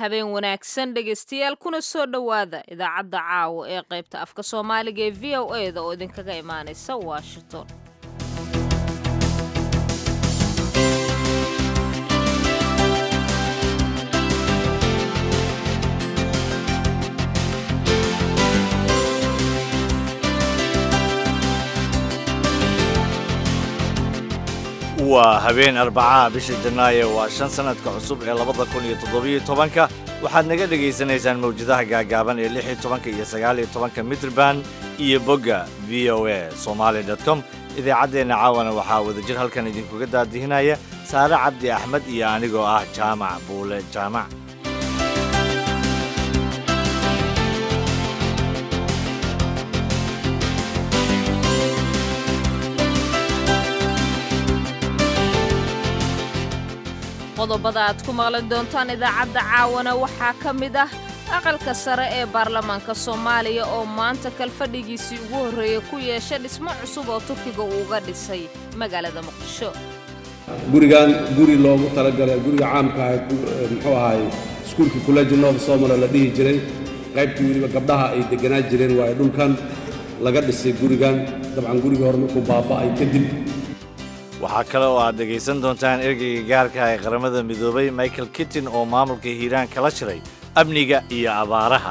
habeen wanaagsan dhegaystayaal kuna soo dhowaada idaacadda caawa ee qaybta afka soomaaliga ee v o e da oo idinkaga imaanaysa washington waa habeen arbacaha bisha janaayo waa shan sannadka cusub ee labada kun iyo toddobiyo tobanka waxaad naga dhegaysanaysaan mawjadaha gaagaaban ee lix iyo tobanka iyo sagaal iyo tobanka mitrban iyo bogga v o a somaali dot com idaacaddeenna caawana waxaa wadajir halkan idinkuga daadihinaya saare cabdi axmed iyo anigoo ah jaamac buule jaamac qodobada aad ku maqlan doontaan idaacadda caawana waxaa ka mid ah aqalka sare ee baarlamaanka soomaaliya oo maanta kalfadhigiisii ugu horreeyey ku yeesha dhismo cusub oo turkiga uuga dhisay magaalada muqdisho gurigan guri loogu talagalay guriga caamka ah muxuu ahaay iskuulka kuleji nova somala la dhihi jiray qaybtii weliba gabdhaha ay degganaa jireen waayo dhulkan laga dhisay gurigan dabcan gurigii hore markuu baaba'ay kadib waxaa kale oo aad dhegaysan doontaan ergeyga gaarka ee qaramada midoobay michael kittin oo maamulka hiiraan kala shiray amniga iyo abaaraha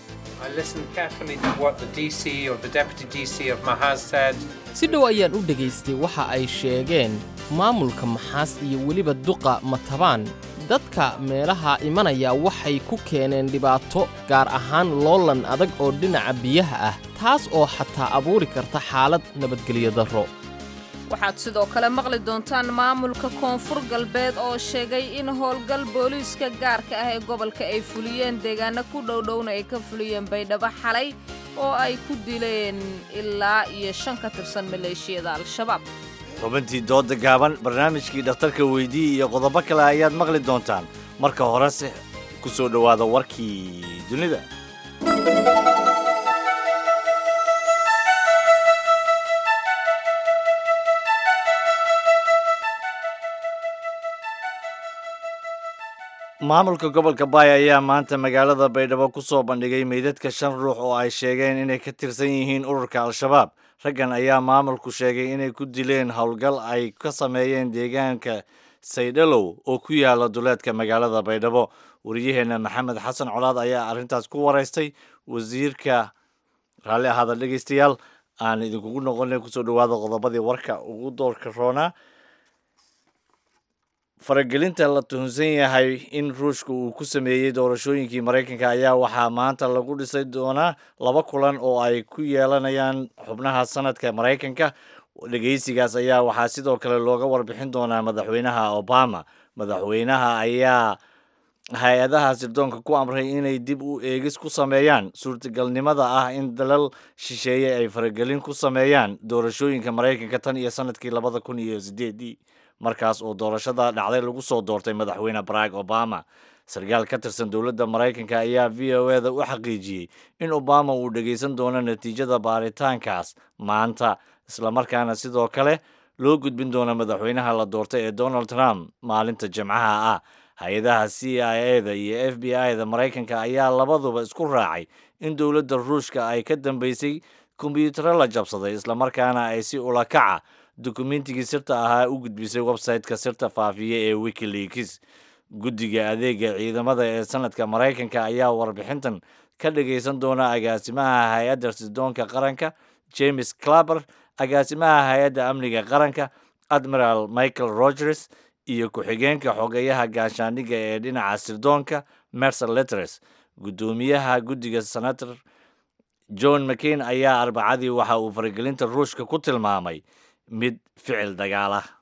si dhow ayaan u dhegaystay waxa ay sheegeen maamulka maxaas iyo weliba duqa matabaan dadka meelaha imanaya waxay ku keeneen dhibaato gaar ahaan loolan adag oo dhinaca biyaha ah taas oo xataa abuuri karta xaalad nabadgelyo darro waxaad sidoo kale maqli doontaan maamulka koonfur galbeed oo sheegay in howlgal booliiska gaarka ah ee gobolka ay fuliyeen deegaano ku dhowdhowna ay ka fuliyeen baydhabo xalay oo ay ku dileen ilaa iyo shan ka tirsan maleeshiyada al-shabaab xubintii dooda gaaban barnaamijkii dhakhtarka weydii iyo qodobo kale ayaad maqli doontaan marka horese ku soo dhowaada warkii dunida maamulka gobolka baay ayaa maanta magaalada baydhabo ku soo bandhigay meydadka shan ruux oo ay sheegeen inay ka tirsan yihiin ururka al-shabaab raggan ayaa maamulku sheegay inay ku dileen howlgal ay ka sameeyeen deegaanka saydhalow oo ku yaala duleedka magaalada baydhabo wariyaheenna maxamed xasan colaad ayaa arrintaas ku waraystay wasiirka raalli ahaada dhegaystayaal aan idinkugu noqonay kusoo dhowaada qodobadii warka ugu doorka roonaa faragelinta la tuhunsan yahay in ruushka uu ku sameeyey doorashooyinkii maraykanka ayaa waxaa maanta lagu dhisay doonaa laba kulan oo ay ku yeelanayaan xubnaha sanadka maraykanka dhegeysigaas ayaa waxaa sidoo kale looga warbixin doonaa madaxweynaha obama madaxweynaha ayaa hay-adaha sirdoonka ku amray inay dib u eegis ku sameeyaan suurtagalnimada ah in dalal shisheeye ay faragelin ku sameeyaan doorashooyinka maraykanka tan iyo sanadkii labada kun iyo sideedii markaas oo doorashada dhacday lagu soo doortay madaxweyne barack obama sarkaal ka tirsan dowladda maraykanka ayaa v o e da u xaqiijiyey in obama uu dhegaysan doono natiijada baaritaankaas maanta islamarkaana sidoo kale loo gudbin doono madaxweynaha la doortay ee donald trump maalinta jimcaha ah hay-adaha c i a da iyo f b i da maraykanka ayaa labaduba isku raacay in dowladda ruushka ay ka dambeysay kombyutaro la jabsaday islamarkaana ay si ulakaca dukumentigii sirta ahaa u gudbisay website-ka sirta faafiya ee wikileaks guddiga adeega ciidamada ee sanadka maraykanka ayaa warbixintan ka dhagaysan doona agaasimaha hay-adda sirdoonka qaranka james claber agaasimaha hay-adda amniga qaranka admiral michael rogers iyo ku-xigeenka xogeyaha gaashaandhigga ee dhinaca sirdoonka mercer letres guddoomiyaha guddiga senator john mccain ayaa arbacadii waxa uu faragelinta ruushka ku tilmaamay mid ficil dagaal ah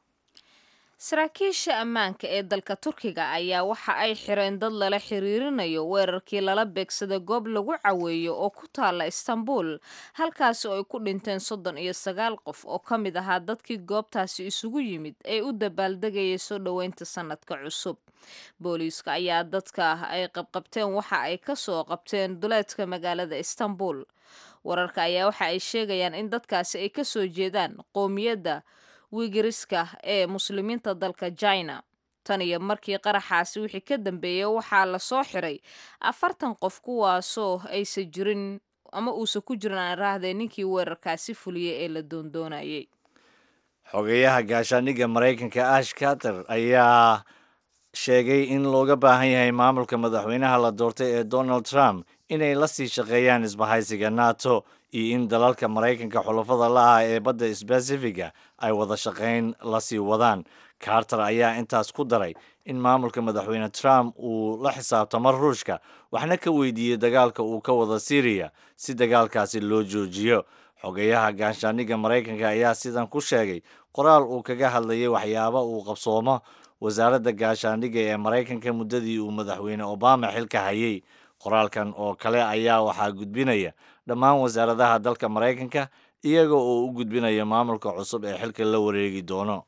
saraakiisha ammaanka ee dalka turkiga ayaa waxa ay xireen dad lala xiriirinayo weerarkii lala beegsaday goob lagu caweeyo oo ku taala istanbul halkaasi oo ay ku dhinteen soddon iyo sagaal qof oo ka mid ahaa dadkii goobtaasi isugu yimid ee u dabaaldegayay soo dhoweynta sanadka cusub booliiska ayaa dadka ay qabqabteen waxa ay ka soo qabteen duleedka magaalada istanbul wararka ayaa waxa ay sheegayaan in dadkaasi ay ka soo jeedaan qoomiyadda wigiriska ee muslimiinta dalka jina tan iyo markii qaraxaasi wixii ka dambeeyey waxaa la soo xiray afartan qof kuwaasoo aysa jirin ama uusan ku jirin aan raahdee ninkii weerarkaasi fuliyey ee la doondoonayay xogeyaha gaashaandhigga maraykanka ash carter ayaa sheegay in looga baahan yahay maamulka madaxweynaha la doortay ee donald trump inay la sii shaqeeyaan isbahaysiga nato iyo in dalalka maraykanka xulafada la ah ee badda sbasifiga ay wada shaqayn la sii wadaan carter ayaa intaas ku daray in maamulka madaxweyne trump uu la xisaabtamo ruushka waxna ka weydiiyey dagaalka uu ka wada syriya si dagaalkaasi loo joojiyo xogeyaha gaashaandhigga maraykanka ayaa sidan ku sheegay qoraal uu kaga hadlayay waxyaaba uu qabsoomo wasaaradda gaashaandhigga ee maraykanka muddadii uu madaxweyne obama xilka hayay qoraalkan oo kale ayaa waxaa gudbinaya dhammaan wasaaradaha dalka maraykanka iyaga oo u gudbinaya maamulka cusub ee xilka la wareegi doono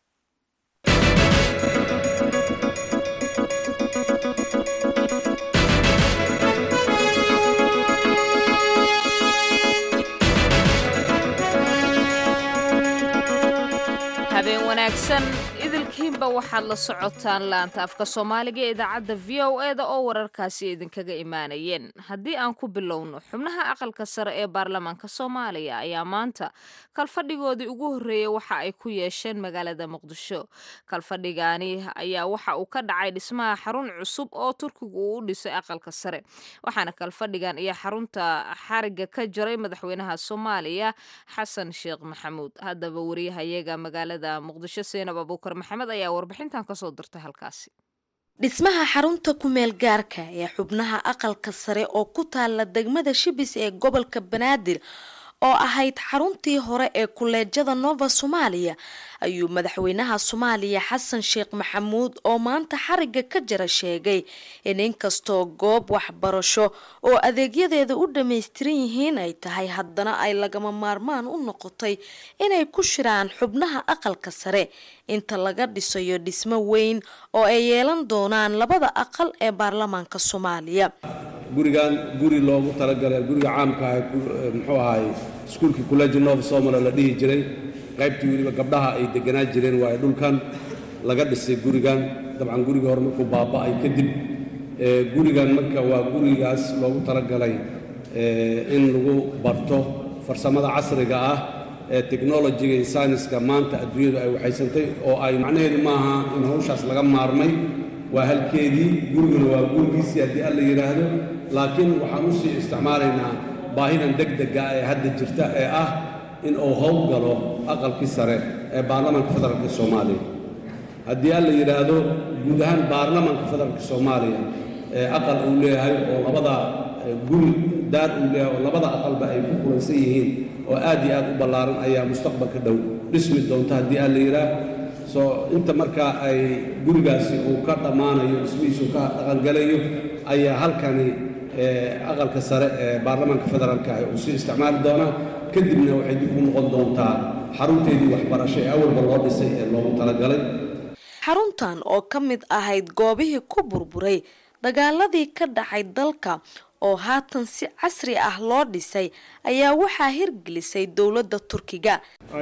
habeen wanaagsan idilkiinba waxaad la socotaan laanta afka soomaaliga ee idaacadda v o e da oo wararkaasi idinkaga imaanayeen haddii aan ku bilowno xubnaha aqalka sare ee baarlamaanka soomaaliya ayaa maanta kalfadhigoodii ugu horreeyey waxa ay ku yeesheen magaalada muqdisho kalfadhigaani ayaa waxa uu ka dhacay dhismaha xarun cusub oo turkigu uu u dhisay aqalka sare waxaana kalfadhigan iyo xarunta xariga ka jaray madaxweynaha soomaaliya xasan sheekh maxamuud haddaba wariyahayaga magaalada muqdisho seenab abuukar maxamed ayaa warbixintan kasoo dirtay halkaasi dhismaha xarunta kumeel gaarka ee xubnaha aqalka sare oo ku taala degmada shibis ee gobolka banaadir oo ahayd xaruntii hore ee kuleejada nova soomaaliya ayuu madaxweynaha soomaaliya xasan sheekh maxamuud oo maanta xariga ka jira sheegay in inkastoo goob waxbarasho oo adeegyadeeda u dhammaystiran yihiin ay tahay haddana ay lagama maarmaan u noqotay inay ku shiraan xubnaha aqalka sare inta laga dhisayo dhismo weyn oo ay yeelan doonaan labada aqal ee baarlamaanka soomaaliya gurigan guri loogu talagalay guriga caamka ah muxuu ahaay iskuulkii college nova somala la dhihi jiray qaybtii weliba gabdhaha ay deganaa jireen waayo dhulkan laga dhisay gurigan dabcan guriga hore markuu baaba'ay kadib gurigan marka waa gurigaas loogu talagalay in lagu barto farsamada casriga ah ee technologiga iyo sayniska maanta adduunyadu ay waxaysantay oo ay macnaheedu maaha in hawshaas laga maarmay waa halkeedii guriguna waa gurigiisii haddii alla yidhaahdo laakiin waxaan u sii isticmaalaynaa baahidan degdega ee hadda jirta ee ah in uu howl galo aqalkii sare ee baarlamaanka federaalka soomaaliya haddii alla yidhaahdo guud ahaan baarlamaanka federaalka soomaaliya ee aqal uu leeyahay oo labada guri daar uu leeyahay oo labada aqalba ay ku kulansan yihiin oo aad iyo aad u ballaaran ayaa mustaqbalka dhow dhismi doonta haddii alla yidhaah soo inta markaa ay gurigaasi uu ka dhammaanayo dhismihiisu ka dhaqangalayo ayaa halkani aqalka sare ee baarlamaanka federaalka ah uu sii isticmaali doonaa kadibna waxay dib ugu noqon doontaa xarunteedii waxbarasho ee awalba loo dhisay ee loogu talagalay xaruntan oo ka mid ahayd goobihii ku burburay dagaaladii ka dhacay dalka oo haatan si casri ah loo dhisay ayaa waxaa hirgelisay dowladda turkiga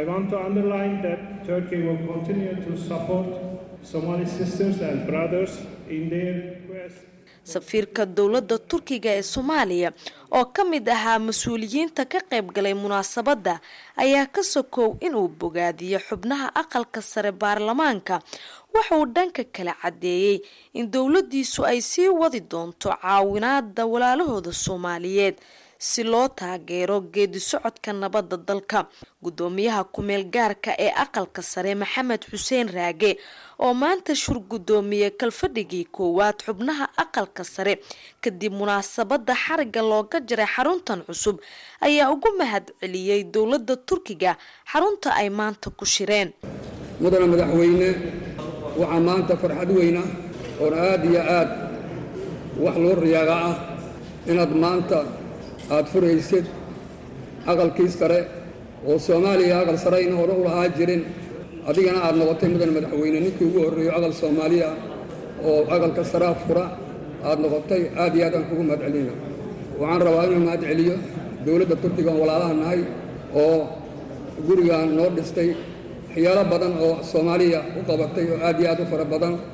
safiirka dowladda turkiga ee soomaaliya oo ka mid ahaa mas-uuliyiinta ka qaybgalay munaasabadda ayaa ka sokow inuu bogaadiyo xubnaha aqalka sare baarlamaanka wuxuu dhanka kale caddeeyey in dowladdiisu ay sii wadi doonto caawinaada walaalahooda soomaaliyeed si loo taageero geedi socodka nabadda dalka guddoomiyaha kumeel gaarka ee aqalka sare maxamed xuseen raage oo maanta shur guddoomiye kalfadhigii koowaad xubnaha aqalka sare kadib munaasabadda xariga looga jiray xaruntan cusub ayaa ugu mahad celiyey dowladda turkiga xarunta ay maanta ku shireen mudana madaxweyne waxaa maanta farxad weyna oon aad iyo aad wax loo riyaaga ah inaad maanta aad furaysid aqalkii sare oo soomaaliya aqal sare ayna hore u lahaa jirin adigana aad noqotay mudan madaxweyne ninkii ugu horreeyo aqal soomaaliya oo aqalka saraa fura aad noqotay aad iyo aad aan kugu mahad celina waxaan rabaa inuu mahad celiyo dowladda turkiga oon walaalaha nahay oo gurigan noo dhistay waxyaalo badan oo soomaaliya u qabatay oo aad iyo aad u fara badan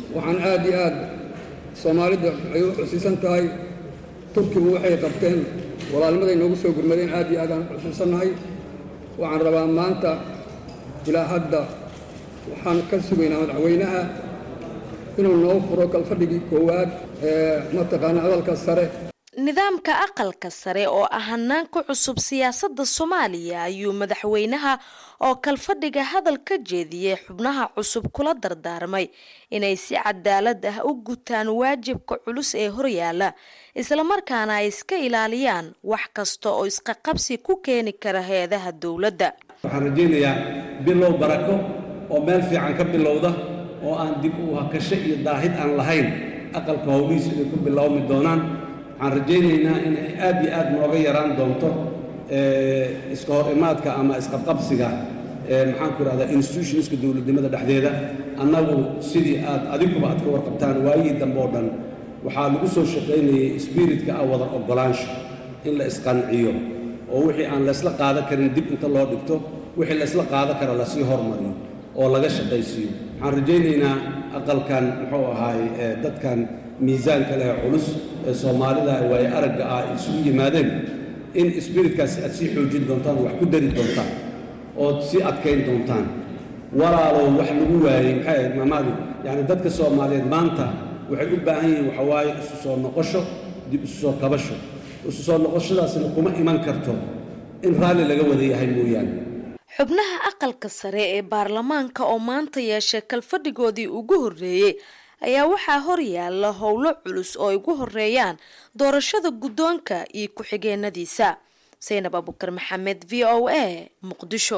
waxaan aad iyo aad soomaalida ay u xusiisan tahay turkigu waxay qabteen walaalnimaday noogu soo gurmadeen aad iyo aad aan xusuusannahay waxaan rabaa maanta ilaa hadda waxaan ka sugaynaa madaxweynaha inuu noo furo kalfadhigii koowaad ee mataqaana hadalka sare nidaamka aqalka sare oo ah hanaan ku cusub siyaasadda soomaaliya ayuu madaxweynaha oo kalfadhiga hadal ka jeediyey xubnaha cusub kula dardaarmay inay si cadaalad ah u gutaan waajibka culus ee horyaala islamarkaana ay iska ilaaliyaan wax kasta oo isqaqabsi ku keeni kara hay-adaha dowladda waxaan rajaynayaa bilow barako oo meel fiican ka bilowda oo aan dib u hakasho iyo daahid aan lahayn aqalka howlihiisa inay ku bilowmi doonaan waxaan rajaynaynaa inay aad iyo aad nooga yaraan doonto iska hor imaadka ama isqabqabsiga maxaan ku idhahdaa institutionska dowladnimada dhexdeeda annagu sidii aad adiguba aad ka warqabtaan waayihii dambe oo dhan waxaa lagu soo shaqaynayay sbiritka ah wada oggolaansho in la isqanciyo oo wixii aan laysla qaadan karin dib inta loo dhigto wixii laysla qaadan kara lasii hormariyo oo laga shaqaysiiyo waxaan rajaynaynaa aqalkan muxuu ahaay dadkan miisaanka leh culus ee soomaalida waaye aragga ah isugu yimaadeen in sbiritkaasi aad sii xoojin doontaan wax ku dari doontaan ood sii adkayn doontaan walaalow wax lagu waayey maxay ahayd maamaadi yacni dadka soomaaliyeed maanta waxay u baahan yihiin waxa waaye isu soo noqosho dib isu soo kabasho isu soo noqoshadaasina kuma iman karto in raalli laga wada yahay mooyaane xubnaha aqalka sare ee baarlamaanka oo maanta yeeshay kalfadhigoodii ugu horreeyey ayaa waxaa horyaala howlo culus oo ay ugu horeeyaan doorashada guddoonka iyo ku-xigeenadiisa saynab abukar maxamed v o a muqdisho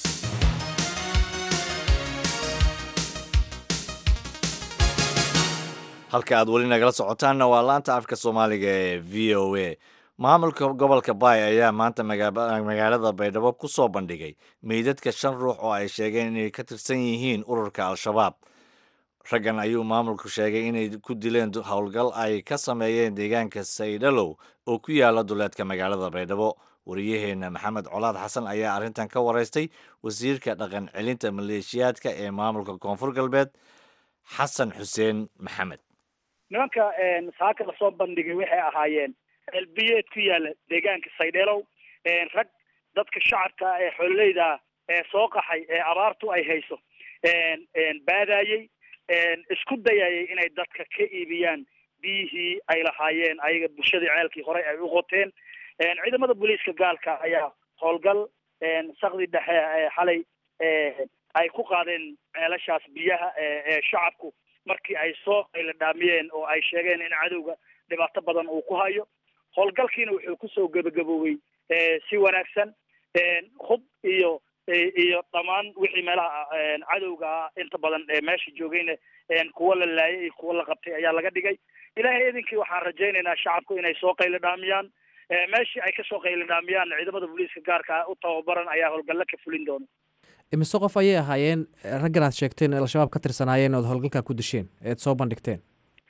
halka aad weli nagala socotaanna waa laanta afka soomaaliga ee v o a maamulka gobolka baay ayaa maanta magaalada baydhabo ku soo bandhigay meydadka shan ruux oo ay sheegeen inay ka tirsan yihiin ururka al-shabaab raggan ayuu maamulku sheegay inay ku dileen howlgal ay ka sameeyeen deegaanka saydhalow oo ku yaala duleedka magaalada baydhabo wariyaheenna maxamed colaad xasan ayaa arrintan ka waraystay wasiirka dhaqan celinta maleeshiyaadka ee maamulka koonfur galbeed xasan xuseen maxamed nimanka saaka lasoo bandhigay waxay ahaayeen elbiyeed ku yaala deegaanka saydheelow rag dadka shacabka ee xoololeyda ee soo qaxay ee abaartu ay hayso baadayey isku dayayay inay dadka ka iibiyaan biyihii ay lahaayeen ayaga bulshadii ceelkii horey ay u qoteen ciidamada booliiska gaalka ayaa howlgal sakdi dhexe xalay ay ku qaadeen ceelashaas biyaha ee shacabku markii ay soo qayla dhaamiyeen oo ay sheegeen in cadowga dhibaato badan uu ku hayo howlgalkiina wuxuu kusoo gebagaboobey si wanaagsan hub iyo iyo dhammaan wixii meelaha cadowga ah inta badan meesha joogayna kuwa la laayay iyo kuwa la qabtay ayaa laga dhigay ilaahay idinkii waxaan rajaynaynaa shacabku inay soo qayla dhaamiyaan meeshii ay kasoo qayla dhaamiyaan ciidamada booliiska gaarka u tababaran ayaa howlgalla ka fulin doona imise qof ayay ahaayeen raggan aad sheegteen ee al-shabaab ka tirsanaayeen ood howlgalkaa ku disheen eed soo bandhigteen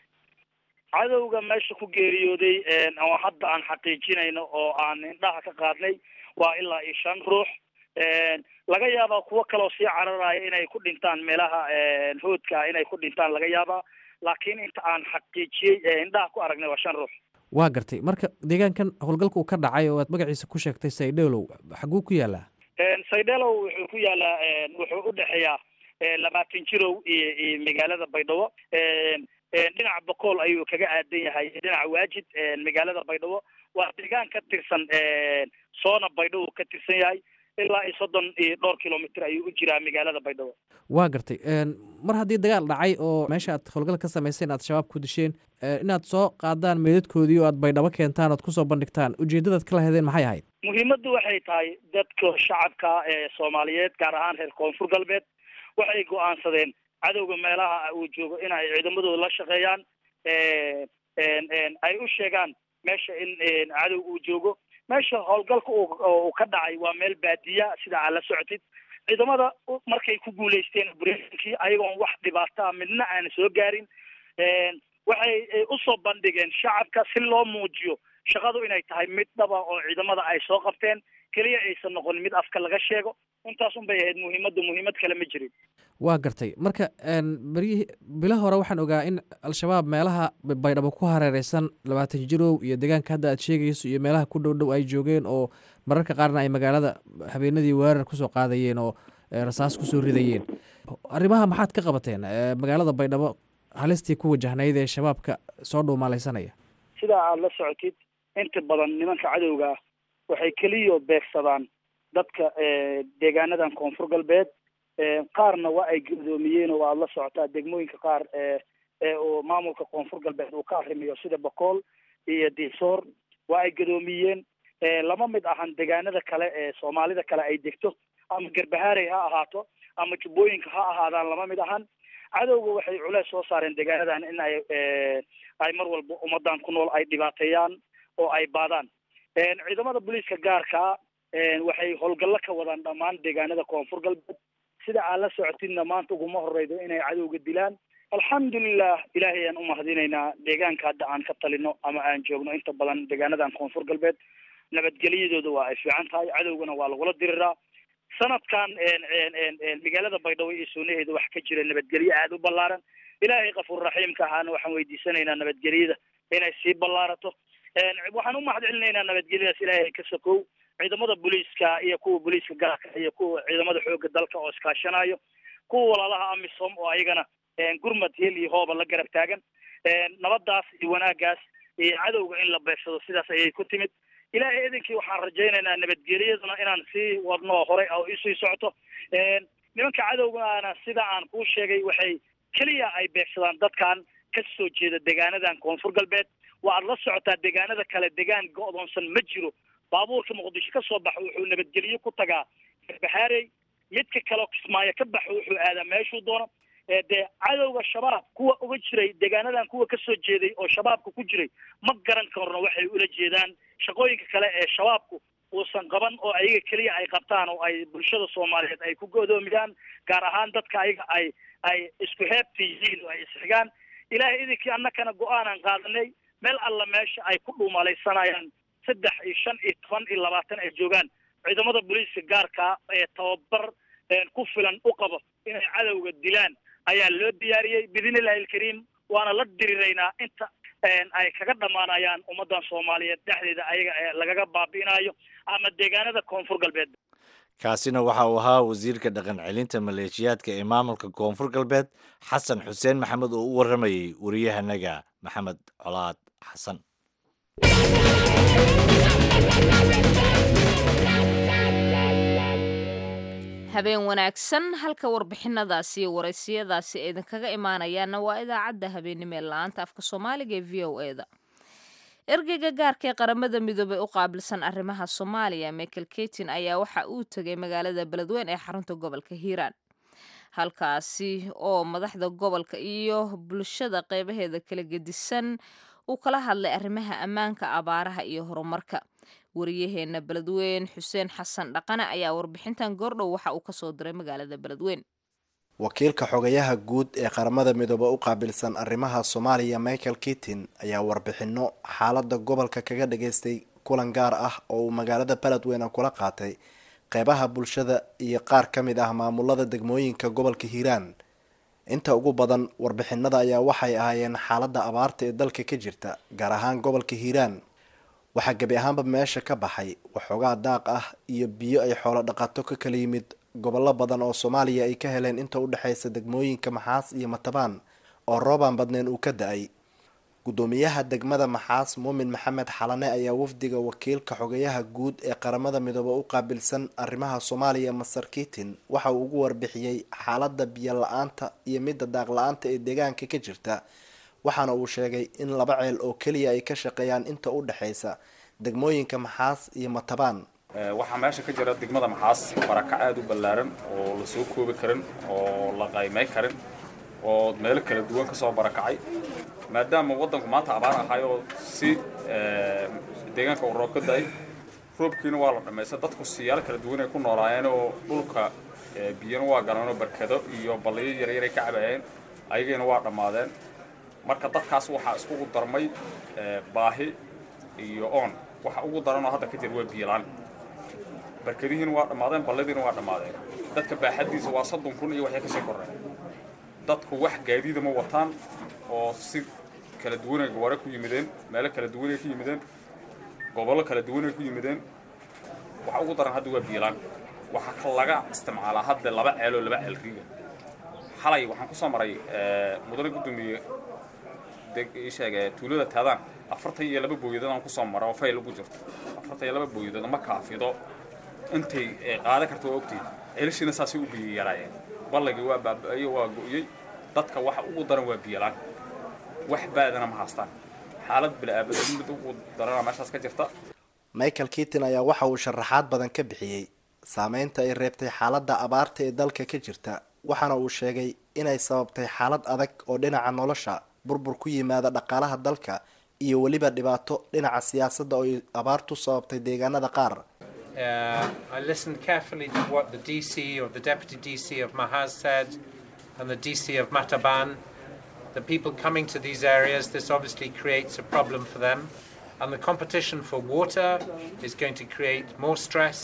cadowga meesha ku geeriyooday oo hadda aan xaqiijinayno oo aan indhaha ka qaadnay waa ilaa iyo shan ruux laga yaabaa kuwo kaloo sii cararaya inay ku dhintaan meelaha hoodka inay ku dhintaan laga yaabaa laakiin inta aan xaqiijiyey indhaha ku aragnay waa shan ruux waa gartay marka deegaankan howlgalka uu ka dhacay oo aad magaciisa ku sheegtay saydheelow xaguu ku yaalaa saydheelow wuxuu ku yaalaa wuxuu u dhexeeyaa labaatan jirow iyo iyo magaalada baydhabo dhinaca bokool ayuu kaga aadan yahay dhinaca waajid magaalada baydhabo waa deegaan ka tirsan soona baydhabo ka tirsan yahay ilaa iyo soddon iyo dhowr kilomitr ayuu u jiraa magaalada baydhabo waa gartay mar haddii dagaal dhacay oo meesha aad howlgal ka samayseen aad shabaab ku disheen inaad soo qaadaan meedadkoodii oo aad baydhabo keentaan oad kusoo bandhigtaan ujeeddadaad ka lahedeen maxay ahayd muhiimaddu waxay tahay dadka shacabka ee soomaaliyeed gaar ahaan reer koonfur galbeed waxay go-aansadeen cadowga meelaha uu joogo in ay ciidamadooda la shaqeeyaan ay u sheegaan meesha in cadow uu joogo meesha howlgalka uu ka dhacay waa meel baadiya sida aad la socotid ciidamada markay ku guulaysteen brkii ayagoon wax dhibaataa midna aana soo gaarin waxay usoo bandhigeen shacabka si loo muujiyo shaqadu inay tahay mid dhaba oo ciidamada ay soo qabteen keliya aysan noqon mid afka laga sheego intaas un bay ahayd muhiimadda muhiimad kale ma jirin waa gartay marka beryihii bila hore waxaan ogaa in al-shabaab meelaha baydhabo ku hareereysan labaatan jirow iyo deegaanka hadda aad sheegayso iyo meelaha ku dhow dhow ay joogeen oo mararka qaarna ay magaalada habeenadii weerar kusoo qaadayeen oo rasaas kusoo ridayeen arrimaha maxaad ka qabateen magaalada baydhabo halistii ku wajahnayd ee shabaabka soo dhuumaalaysanaya sidaa aada la socotid inta badan nimanka cadowga ah waxay keliya beegsadaan dadka deegaanadan koonfur galbeed qaarna waa ay gudoomiyeen oo aada la socotaa degmooyinka qaar oo maamulka koonfur galbeed uu ka arrimiyo sida bakool iyo diisoor waa ay gudoomiyeen lama mid ahan deegaanada kale ee soomaalida kale ay degto ama garbahaarey ha ahaato ama jubbooyinka ha ahaadaan lama mid ahan cadowga waxay culeys soo saareen deegaanadan in ay ay mar walba ummadan ku nool ay dhibaateeyaan oo ay baadaan ciidamada booliiska gaarkaa waxay howlgallo ka wadaan dhammaan deegaanada koonfur galbeed sida aad la socotidna maanta uguma horeydo inay cadowga dilaan alxamdulilah ilaahay ayaan umahadinaynaa deegaanka hadda aan ka talino ama aan joogno inta badan deegaanadan koonfur galbeed nabadgelyadooda waa ay fiican tahay cadowgana waa lagula diriraa sanadkan magaalada baydhabo iyo suunaheeda wax ka jira nabadgelyo aada u ballaaran ilaahay kafuur raxiimka ahaana waxaan weydiisanaynaa nabadgelyada inay sii ballaarato waxaan umahad celinaynaa nabadgelyadaas ilaahay ka sokow ciidamada booliiska iyo kuwa booliiska gaarka iyo kuwa ciidamada xooga dalka oo iskaashanayo kuwa walaalaha amisom oo ayagana gurmad hel iyo hooba la garab taagan nabadaas iyo wanaagaas iyo cadowga in la beegsado sidaas ayay ku timid ilaahay idinkii waxaan rajaynaynaa nabadgelyaduna inaan sii wadno horey oo isii socoto nimanka cadowgaana sida aan kuu sheegay waxay keliya ay beegsadaan dadkan ka soo jeeda deegaanadan koonfur galbeed waa aad la socotaa deegaanada kale deegaan go-doonsan ma jiro baabuurka muqdisho ka soo baxo wuxuu nabadgelyo ku tagaa garbahaarey midka kaleo kismaayo ka baxo wuxuu aadaa meeshuu doono dee cadowga shabaab kuwa uga jiray deegaanadan kuwa kasoo jeeday oo shabaabka ku jiray ma garan karno waxay ula jeedaan shaqooyinka kale ee shabaabku uusan qaban oo ayaga keliya ay qabtaan oo ay bulshada soomaaliyeed ay ku godoomiyaan gaar ahaan dadka ayaga ay ay isku heebta yihiin oo ay isxigaan ilaahay idinkii annakana go-aanaan qaadanay meel alla meesha ay ku dhuumalaysanayaan saddex iyo shan iyo toban iyo labaatan ay joogaan ciidamada booliiska gaarkaa ee tababar ku filan u qabo inay cadowga dilaan ayaa loo diyaariyey biidnillahi alkariim waana la diriraynaa inta ay kaga dhammaanayaan ummadan soomaaliyeed dhexdeeda ayaga lagaga baabi'inayo ama deegaanada koonfur galbeed kaasina waxa uu ahaa wasiirka dhaqan celinta maleeshiyaadka ee maamulka koonfur galbeed xasan xuseen maxamed oo u warramayey wariyahanaga maxamed colaad xasan habeen wanaagsan halka warbixinadaasi iyo waraysiyadaasi ay idinkaga imaanayaanna waa idaacadda habeennimo ee la-aanta afka soomaaliga ee v o eda ergeyga gaarka ee qaramada midoobey u qaabilsan arrimaha soomaaliya michael ketin ayaa waxa uu tegay magaalada beledweyn ee xarunta gobolka hiiraan halkaasi oo madaxda gobolka iyo bulshada qeybaheeda kala gedisan uu kala hadlay arrimaha ammaanka abaaraha iyo horumarka wariyaheena beledweyn xuseen xasan dhaqane ayaa warbixintan goordhow waxa uu kasoo diray magaalada beledweyn wakiilka xogayaha guud ee qaramada midoobe u qaabilsan arrimaha soomaaliya michael kitin ayaa warbixino xaalada gobolka kaga dhageystay kulan gaar ah oo uu magaalada beledweyne kula qaatay qeybaha bulshada iyo qaar ka mid ah maamulada degmooyinka gobolka hiiraan inta ugu badan warbixinada ayaa waxay ahaayeen xaalada abaarta ee dalka ka jirta gaar ahaan gobolka hiiraan waxaa gebi ahaanba meesha ka baxay waxoogaa daaq ah iyo biyo ay xoolo dhaqato ka kala yimid gobollo badan oo soomaaliya ay ka heleen inta u dhexeysa degmooyinka maxaas iyo matabaan oo roobaan badneen uu ka da-ay guddoomiyaha degmada maxaas muumin maxamed xalane ayaa wafdiga wakiilka xogayaha guud ee qaramada midoobe u qaabilsan arrimaha soomaaliya masar kitin waxa uu ugu warbixiyey xaalada biyo la-aanta iyo midda daaq la-aanta ee deegaanka ka jirta waxaana uu sheegay in laba ceel oo keliya ay ka shaqeeyaan inta u dhexeysa degmooyinka maxaas iyo matabaan waxaa meesha ka jira degmada maxaas barakac aada u ballaaran oo la soo koobi karin oo la qaymay karin oo meelo kala duwan kasoo barakacay maadaama waddanku maanta abaar ahay oo si deegaanka uu roob ka da-ay roobkiina waa la dhammaysta dadku siyaalo kala duwan ay ku noolaayeen oo dhulka biyana waa galeen oo barkado iyo balliyo yaryaray ka cabayeen ayagiina waa dhammaadeen marka dadkaas waxaa iskugu darmay baahi iyo oon waxa ugu daranoo hadda ka jira waa biyolaan barkadihiina waa dhammaadeen balladiina waa dhammaadeen dadka baaxaddiisa waa soddon kun iyo waxay kasii koreen dadku wax gaadiida ma wataan oo si kala duwanay gaware ku yimideen meelo kala duwanay ku yimideen gobollo kala duwanay ku yimideen waxa ugu daran hadda waa biilaan waxaa ka laga isticmaalaa hadda laba ceeloo laba ceel riiga xalay waxaan ku soo maray mudane guddoomiye ii sheege tuulada taadaan afartan iyo laba booyadood aan kusoo mara oo fayl ugu jirto afartan iyo laba booyadood ma kaafido intay qaadan karta waa ogtiid ceelashiina saasay u biyo yaraayeen ballagii waa baaba'ayo waa go'yey dadka waxa ugu daran waa biyalaan wax baadana ma haastaan xaalad bila'aabada mid ugu darana meeshaas ka jirta michael kitin ayaa waxa uu sharaxaad badan ka bixiyey saameynta ay reebtay xaaladda abaarta ee dalka ka jirta waxaana uu sheegay inay sababtay xaalad adag oo dhinaca nolosha burbur ku yimaada dhaqaalaha dalka iyo weliba dhibaato dhinaca siyaasadda oo ay abaartu sababtay deegaanada qaar Uh, I listened carefully to what the DC or the deputy DC of Mahaz said and the DC of Mataban. The people coming to these areas, this obviously creates a problem for them. And the competition for water is going to create more stress.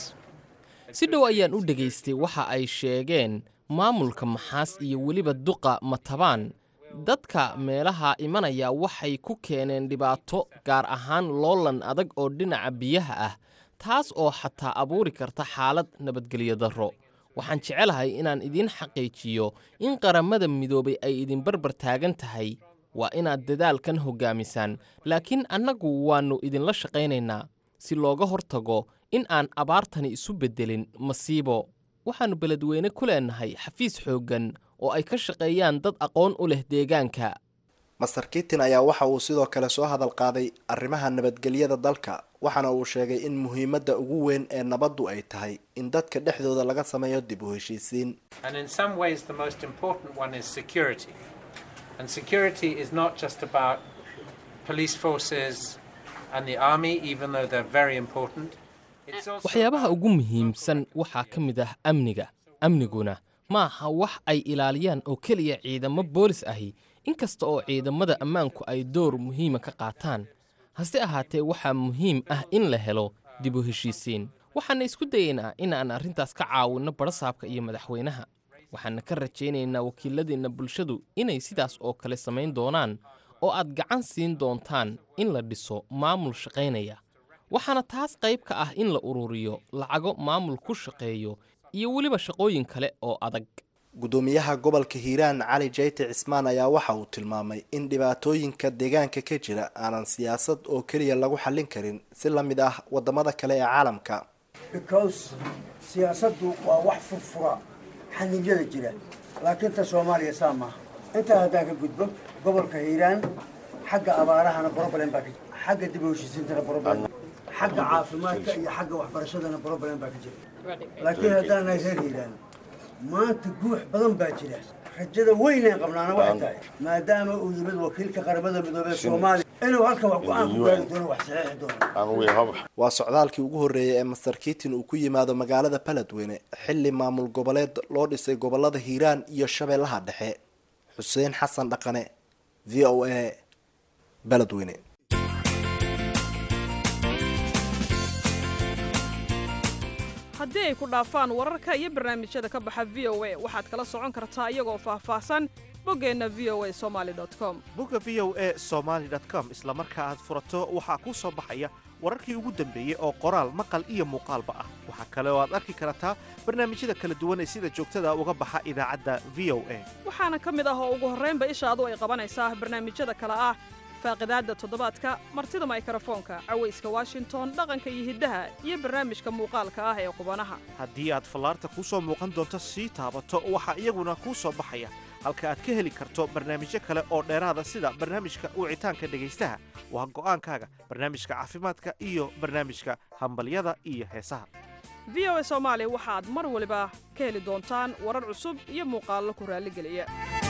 si dhow ayaan u dhegaystay waxa ay sheegeen maamulka maxaas iyo weliba duqa matabaan dadka meelaha imanaya waxay ku keeneen dhibaato gaar ahaan loolan adag oo dhinaca biyaha ah taas oo xataa abuuri karta xaalad nabadgelyo darro waxaan jecelahay inaan idiin xaqiijiyo in qarammada midoobay ay idin barbar taagan tahay waa inaad dadaalkan hoggaamisaan laakiin annagu waannu idinla shaqaynaynaa si looga hortago in aan abaartani isu beddelin masiibo waxaannu beledweyne ku leennahay xafiis xooggan oo ay ka shaqeeyaan dad aqoon u leh deegaanka master kitin ayaa waxa uu sidoo kale soo hadal qaaday arrimaha nabadgelyada dalka waxaana uu sheegay in muhiimadda ugu weyn ee nabaddu ay tahay in dadka dhexdooda laga sameeyo dib u heshiisiin And in some ways, the most important one is security. And security is not just about police forces and the army, even though they're very important. It's also waxyaabaha ugu muhiimsan waxaa ka mid ah amniga amniguna ma aha wax ay ilaaliyaan oo keliya ciidamo boolis ahi inkasta oo ciidamada ammaanku ay door muhiima ka qaataan hase ahaatee waxaa muhiim ah in la helo dib u heshiisiin waxaana isku dayaynaa inaan arrintaas ka caawinno barasaabka iyo madaxweynaha waxaana ka rajaynaynaa wakiiladeenna bulshadu inay sidaas oo kale samayn doonaan oo aad gacan siin doontaan in la dhiso maamul shaqaynaya waxaana taas qayb ka ah in la ururiyo lacago maamul ku shaqeeyo iyo weliba shaqooyin kale oo adag gudoomiyaha gobolka hiiraan cali jayte cismaan ayaa waxa uu tilmaamay in dhibaatooyinka deegaanka ka jira aanan siyaasad oo keliya lagu xallin karin si la mid ah wadamada kale ee caalamka because siyaasaddu waa wax furfura xannibyada jira laakiin ta soomaaliya saa maaha intaa haddaan ka gudbo gobolka hiiraan xagga abaarahana problem baa ka jira xagga dib u heshiisiintana problem xagga caafimaadka iyo xagga waxbarashadana problem baa ka jira laakiin haddaan nahay reer hiiraan maanta guux badan baa jira rajada weynaan qabnaana waxay tahay maadaama uu yimid wakiilka qaramada midoobey soomaaliya inuu halkan wax go-aan ku gaari doono wax saxiixi doono waa socdaalkii ugu horreeyay ee master kitin uu ku yimaado magaalada baledweyne xilli maamul goboleed loo dhisay gobolada hiiraan iyo shabeellaha dhexe xuseen xasan dhaqane v o a baledweyne haddii ay ku dhaafaan wararka iyo barnaamijyada ka baxa v o a waxaad kala socon kartaa iyagoo faahfaahsan boggeenna v o a somali com bogga v o a somaly com isla marka aad furato waxaa kuu soo baxaya wararkii ugu dambeeyey oo qoraal maqal iyo muuqaalba ah waxaa kale oo aad arki kartaa barnaamijyada kala duwan ee sida joogtada uga baxa idaacadda v o a waxaana ka mid ah oo ugu horraynba ishaadu ay qabanaysaa barnaamijyada kale ah faaqidaadda toddobaadka martida maykrofoonka cawayska washington dhaqanka iyo hiddaha iyo barnaamijka muuqaalka ah ee qubanaha haddii aad fallaarta kuu soo muuqan doonto sii taabato waxaa iyaguna kuu soo baxaya halka aad ka heli karto barnaamijyo kale oo dheeraada sida barnaamijka wicitaanka dhegaystaha waa go'aankaaga barnaamijka caafimaadka iyo barnaamijka hambalyada iyo heesaha v o a soomaali waxaad mar waliba ka heli doontaan warar cusub iyo muuqaallo ku raalligeliya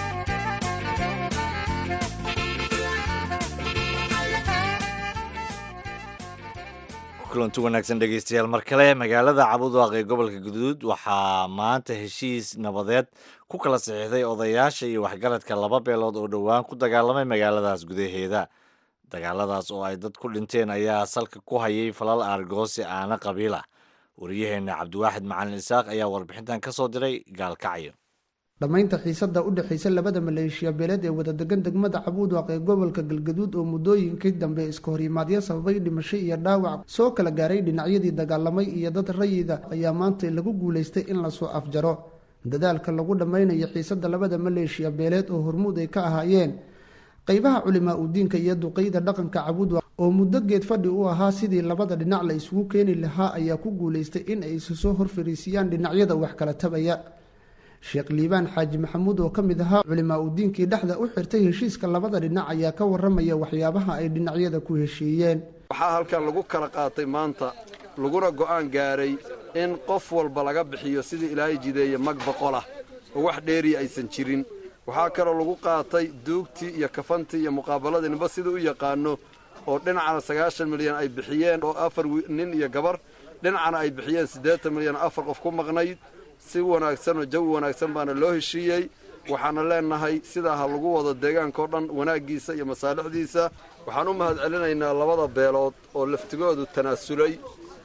kulanti wanaagsan dhegeystayaal mar kale magaalada cabudwaaq ee gobolka guduud waxaa maanta heshiis nabadeed ku kala saxiixday odayaasha iyo waxgaradka laba beelood oo dhowaan ku dagaalamay magaaladaas gudaheeda dagaaladaas oo ay dad ku dhinteen ayaa salka ku hayay falal aargoosi aana qabiila wariyaheenna cabdiwaaxid macalin isaaq ayaa warbixintan ka soo diray gaalkacyo dhammaynta xiisadda u dhexaysa labada maleeshiya beeleed ee wadadegan degmada cabuudwaaq ee gobolka galgaduud oo muddooyinkii dambe iska horimaadyo sababay dhimasho iyo dhaawac soo kala gaaray dhinacyadii dagaalamay iyo dad rayida ayaa maanta lagu guulaystay in lasoo afjaro dadaalka lagu dhammaynayo xiisadda labada maleeshiya beeleed oo hormuud ay ka ahaayeen qeybaha culimaa udiinka iyo duqeyda dhaqanka cabuudwaaq oo muddo geed fadhi u ahaa sidii labada dhinac la isugu keeni lahaa ayaa ku guulaystay in ay isu soo horfariisiyaan dhinacyada wax kala tabaya sheekh liibaan xaaji maxamuud oo ka mid ahaa culimaa udiinkii dhexda u xirtay heshiiska labada dhinac ayaa ka waramaya waxyaabaha ay dhinacyada ku heshiiyeen waxaa halkan lagu kala qaatay maanta laguna go'aan gaaray in qof walba laga bixiyo sidii ilaahay jideeye mag boqolah oo wax dheeriya aysan jirin waxaa kaloo lagu qaatay duugtii iyo kafantii iyo muqaabaladii ninba siduu u yaqaano oo dhinacana sagaashan milyan ay bixiyeen oo afar nin iyo gabar dhinacana ay bixiyeen siddeetan milyan afar qof ku maqnayd si wanaagsan oo jawi wanaagsan baana loo heshiiyey waxaana leenahay sidaa ha lagu wado deegaankao dhan wanaaggiisa iyo masaalixdiisa waxaan u mahad celinaynaa labada beelood oo laftigoodu tanaasulay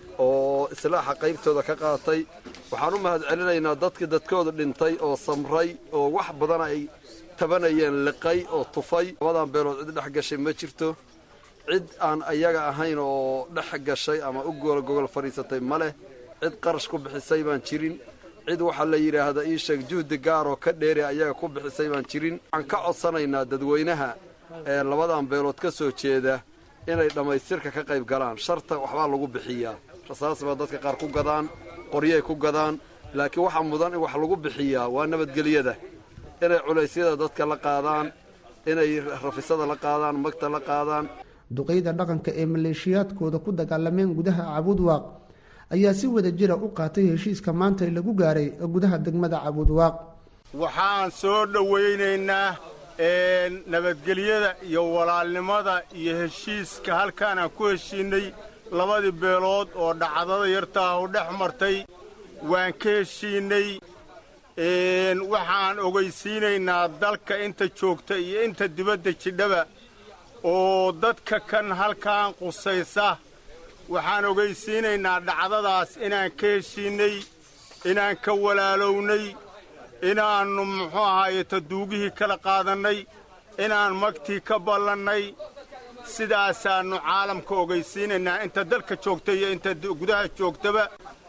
oo islaaxa qaybtooda ka qaatay waxaan u mahad celinaynaa dadkii dadkooda dhintay oo samray oo wax badan ay tabanayeen liqay oo tufay labadan beelood cid dhex gashay ma jirto cid aan ayaga ahayn oo dhex gashay ama u goolgogol fadhiisatay ma leh cid qarash ku bixisay baan jirin cid waxaa la yidhaahdaa ii sheeg juhdi gaar oo ka dheeri ayaga ku bixisay baan jirin waxaan ka codsanaynaa dadweynaha ee labadan beelood ka soo jeeda inay dhammaystirka ka qayb galaan sharta waxbaa lagu bixiyaa rasaas baa dadka qaar ku gadaan qoryay ku gadaan laakiin waxaa mudan in wax lagu bixiyaa waa nabadgelyada inay culaysyada dadka la qaadaan inay rafisada la qaadaan magta la qaadaan duqeyda dhaqanka ee maleeshiyaadkooda ku dagaalameen gudaha cabuudwaaq ayaa si wada jira u qaatay heshiiska maanta lagu gaaray gudaha degmada cabuudwaaq waxaan soo dhowaynaynaa nabadgelyada iyo walaalnimada iyo heshiiska halkaanaan ku heshiinnay labadii beelood oo dhacdada yartaah u dhex martay waan ka heshiinnay waxaan ogaysiinaynaa dalka inta joogta iyo inta dibadda jidhaba oo dadka kan halkaan qusaysa waxaan ogaysiinaynaa dhacdadaas inaan ka heshiinnay inaan ka walaalownay inaannu muxuu ahaaye taduugihii kala qaadannay inaan magtii ka ballannay sidaasaannu caalamka ogaysiinaynaa inta dalka joogta iyo inta gudaha joogtaba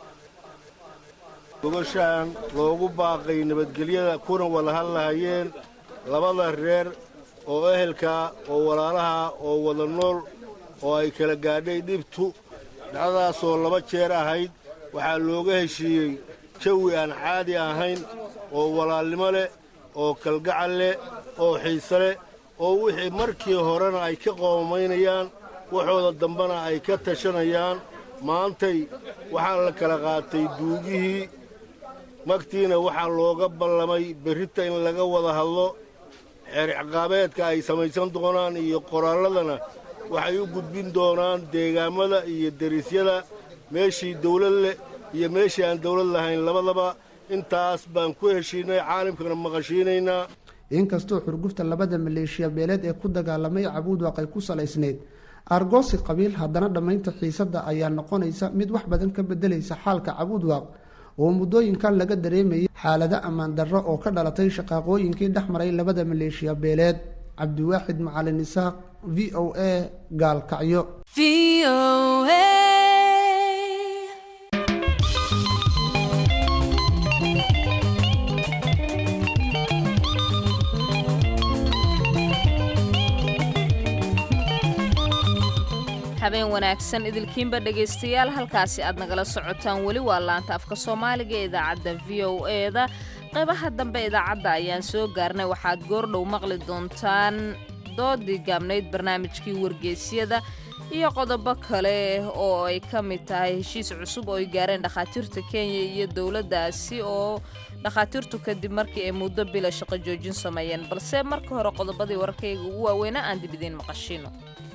gogoshaan loogu baaqay nabadgelyada kuna wada hadlahayeen labada reer oo ehelka oo walaalaha oo wada nool oo ay kala gaadhay dhibtu dhacdadaasoo laba jeer ahayd waxaa looga heshiiyey jawi aan caadi ahayn oo walaalnimo leh oo kalgacal leh oo xiise leh oo wixii markii horena ay ka qoomaynayaan waxooda dambena ay ka tashanayaan maantay waxaa la kala qaatay duugihii magtiina waxaa looga ballamay berrita in laga wada hadlo xeer ciqaabeedka ay samaysan doonaan iyo qoraalladana waxay u gudbin doonaan deegaammada iyo derisyada meeshii dawlad leh iyo meeshii aan dawlad lahayn labadaba intaas baan ku heshiinay caalamkana maqashiinaynaa inkastoo xurgufta labada maleeshiya beeleed ee ku dagaalamay cabuudwaaq ay ku salaysneyd aargoosi qabiil haddana dhammaynta xiisadda ayaa noqonaysa mid wax badan ka beddelaysa xaalka cabuudwaaq oo muddooyinkan laga dareemayay xaalado ammaan darro oo ka dhalatay shaqaaqooyinkii dhex maray labada maleeshiya beeleed cabdiwaaxid macalin isaaq v o a gaalkacyo habeen wanaagsan idilkiinba dhegaystayaal halkaasi aad nagala socotaan weli waa laanta afka soomaaliga ee idaacadda v o eda qaybaha dambe idaacadda ayaan soo gaarnay waxaad goordhow maqli doontaan doodii gaabnayd barnaamijkii wargeysyada iyo qodobo kale oo ay ka mid tahay heshiis cusub oo ay gaareen dhakhaatiirta kenya iyo dowladdaasi oo dhakhaatiirtu kadib markii ay muddo bila shaqo joojin sameeyeen balse marka hore qodobadii wararkayga ugu waaweynaa aan dib idiin maqashino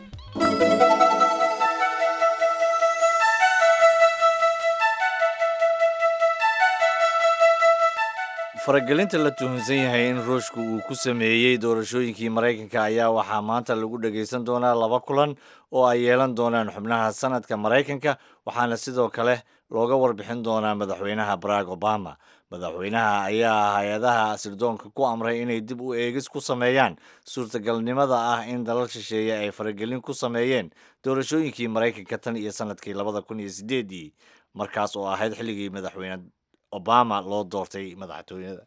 faragelinta la tuhunsan yahay in ruushku uu ku sameeyey doorashooyinkii maraykanka ayaa waxaa maanta lagu dhagaysan doonaa laba kulan oo ay yeelan doonaan xubnaha sanadka maraykanka waxaana sidoo kale looga warbixin doonaa madaxweynaha barack obama madaxweynaha ayaa hay-adaha sirdoonka ku amray inay dib u eegis ku sameeyaan suurtagalnimada ah in dalal shisheeye ay faragelin ku sameeyeen doorashooyinkii maraykanka tan iyo sanadkii labada kun iyo sideedii markaas oo ahayd xilligii madaxweyne obama loo doortay madaxtooyada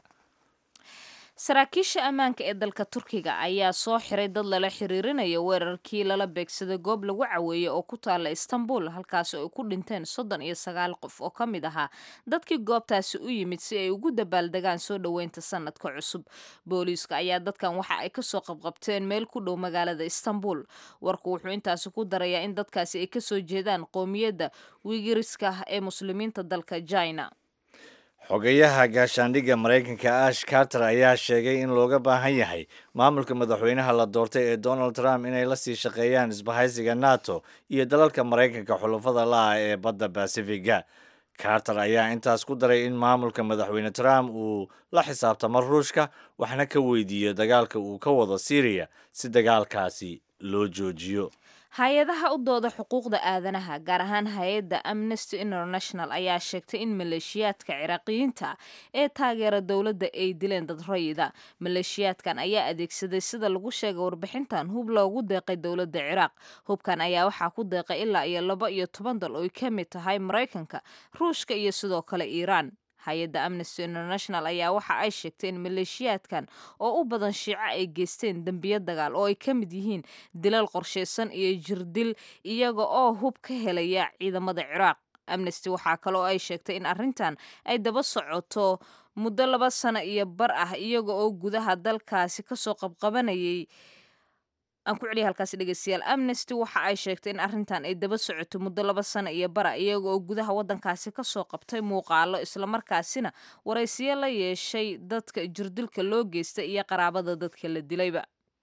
saraakiisha ammaanka ee dalka turkiga ayaa soo xiray dad lala xiriirinaya weerarkii lala beegsaday goob lagu caweeyey oo ku taala istanbul halkaasi ay ku dhinteen soddon iyo sagaal qof oo ka mid ahaa dadkii goobtaasi u yimid si ay ugu dabaaldegaan soo dhoweynta sanadka cusub booliiska ayaa dadkan waxa ay kasoo qabqabteen meel ku dhow magaalada istanbul warku wuxuu intaasi ku darayaa in dadkaasi ay kasoo jeedaan qoomiyadda wigiriska ee muslimiinta dalka china xogeyaha gaashaandhigga maraykanka ash carter ayaa sheegay in looga baahan yahay maamulka madaxweynaha la doortay ee donald trump inay la sii shaqeeyaan isbahaysiga nato iyo dalalka maraykanka xulafada la-ah ee badda basifiga carter ayaa intaas ku daray in maamulka madaxweyne trump uu la xisaabtamo ruushka waxna ka weydiiyo dagaalka uu ka wado syriya si dagaalkaasi loo joojiyo hay-adaha u dooda xuquuqda aadanaha gaar ahaan hay-adda amnesty international ayaa sheegtay in maleeshiyaadka ciraaqiyiinta ee taageera dowladda ay dileen dad rayida maleeshiyaadkan ayaa adeegsaday sida lagu sheegay warbixintan hub loogu deeqay dowladda ciraaq hubkan ayaa waxaa ku deeqay ilaa iyo laba iyo toban dal oy ka mid tahay maraykanka ruushka iyo sidoo kale iiraan hay-adda amnesty international ayaa waxa ay sheegtay in maleeshiyaadkan oo u badan shiico ay geysteen dembiyo dagaal oo ay ka mid yihiin dilal qorshaysan iyo jirdil iyaga oo hub ka helaya ciidamada ciraaq amnesty waxaa kaloo ay sheegtay in arrintan ay daba socoto muddo laba sano iyo bar ah iyaga oo gudaha dalkaasi kasoo qabqabanayay aan ku celiya halkaasi dhegeystayaal amnesty waxa ay sheegtay in arrintan ay daba socoto muddo laba sano iyo bara iyaga oo gudaha waddankaasi kasoo qabtay muuqaalo islamarkaasina waraysiyo la yeeshay dadka jirdilka loo geystay iyo qaraabada dadka la dilayba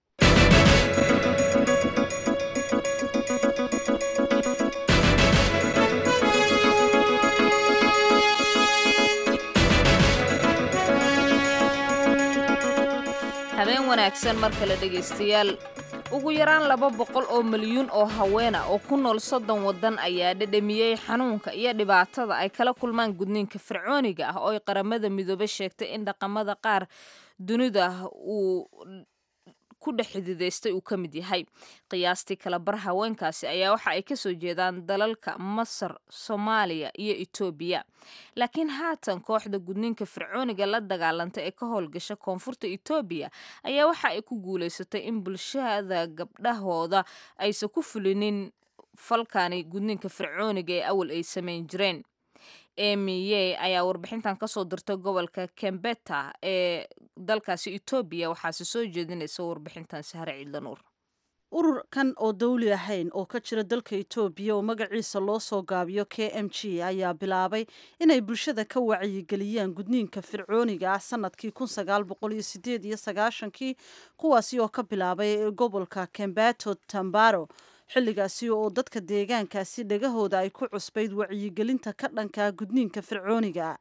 habeen wanaagsan mar kale dhegaystayaal ugu yaraan laba boqol oo milyuun oo haweena oo ku nool soddon waddan ayaa dhedhamiyey xanuunka iyo dhibaatada ay kala kulmaan gudniinka fircooniga ah oo ay qaramada midoobe sheegtay in dhaqamada qaar dunida uu ku dhex xididaystay uu ka mid yahay qiyaastii kala bar haweenkaasi ayaa waxa ay kasoo jeedaan dalalka masar soomaaliya iyo etoobiya laakiin haatan kooxda gudniinka fircooniga la dagaalanta ee ka howlgasha koonfurta etoobiya ayaa waxa ay ku guulaysatay in bulshada gabdhahooda aysan ku fulinin falkani gudniinka fircooniga ee awal ay samayn jireen emiye ayaa warbixintan kasoo dirtay gobolka kembeta ee dalkaasi etoobiya waxaase soo jeedinaysa warbixintan sahre ciidlanuur ururkan oo dawli ahayn oo ka jira dalka etoobiya oo magaciisa loo soo gaabiyo k m g ayaa bilaabay inay bulshada ka wacyigeliyaan gudniinka fircooniga ah sanadkii kun sagaal boqol iyo sideed iyo sagaashankii kuwaasi oo ka bilaabay gobolka kembato tambaro xilligaasi oo dadka deegaankaasi dhegahooda ay ku cusbayd wacyigelinta ka dhanka gudniinka fircooniga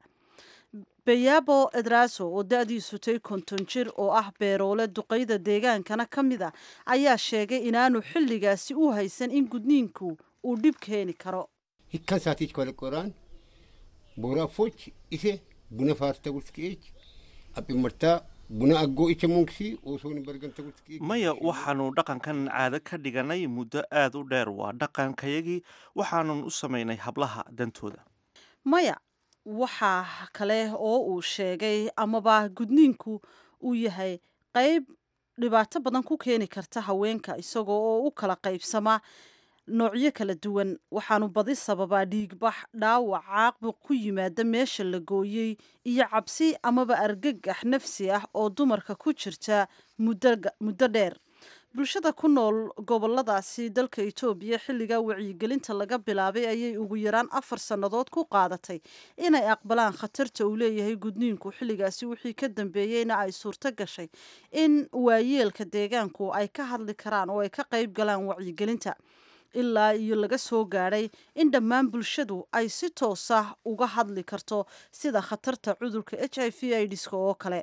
bayabo edraso oo da-diisu tay konton jir oo ah beeroole duqayda deegaankana ka mid a ayaa sheegay inaanu xilligaasi u haysan in gudniinku uu dhib keeni karo hikkasaatiich kolqoraan booraafoch ise buna faartaguskeech aphimartaa buna aggoo icha munksi osooni bargantaguskeech maya waxaanu dhaqankan caado ka dhiganay muddo aad u dheer waa dhaqankayagii waxaanun u samaynay hablaha dantooda maya waxaa kale oo uu sheegay amaba gudniinku uu yahay qayb dhibaato badan ku keeni karta haweenka isagoo oo u kala qaybsama noocyo kala duwan waxaanu badi sababaa dhiigbax dhaawac caaqbuq ku yimaada meesha la gooyey iyo cabsi amaba argagax nafsi ah oo dumarka ku jirta muddo dheer bulshada ku nool goboladaasi dalka etoobiya xilligaa wacyigelinta laga bilaabay ayay ugu yaraan afar sannadood ku qaadatay inay aqbalaan khatarta uu leeyahay gudniinku xilligaasi wixii ka dambeeyeyna ay suurto gashay in waayeelka deegaanku ay ka hadli karaan oo ay ka qayb galaan wacyigelinta ilaa iyo laga soo gaadhay in dhammaan bulshadu ay si toos ah uga hadli karto sida khatarta cudurka h i v idska oo kale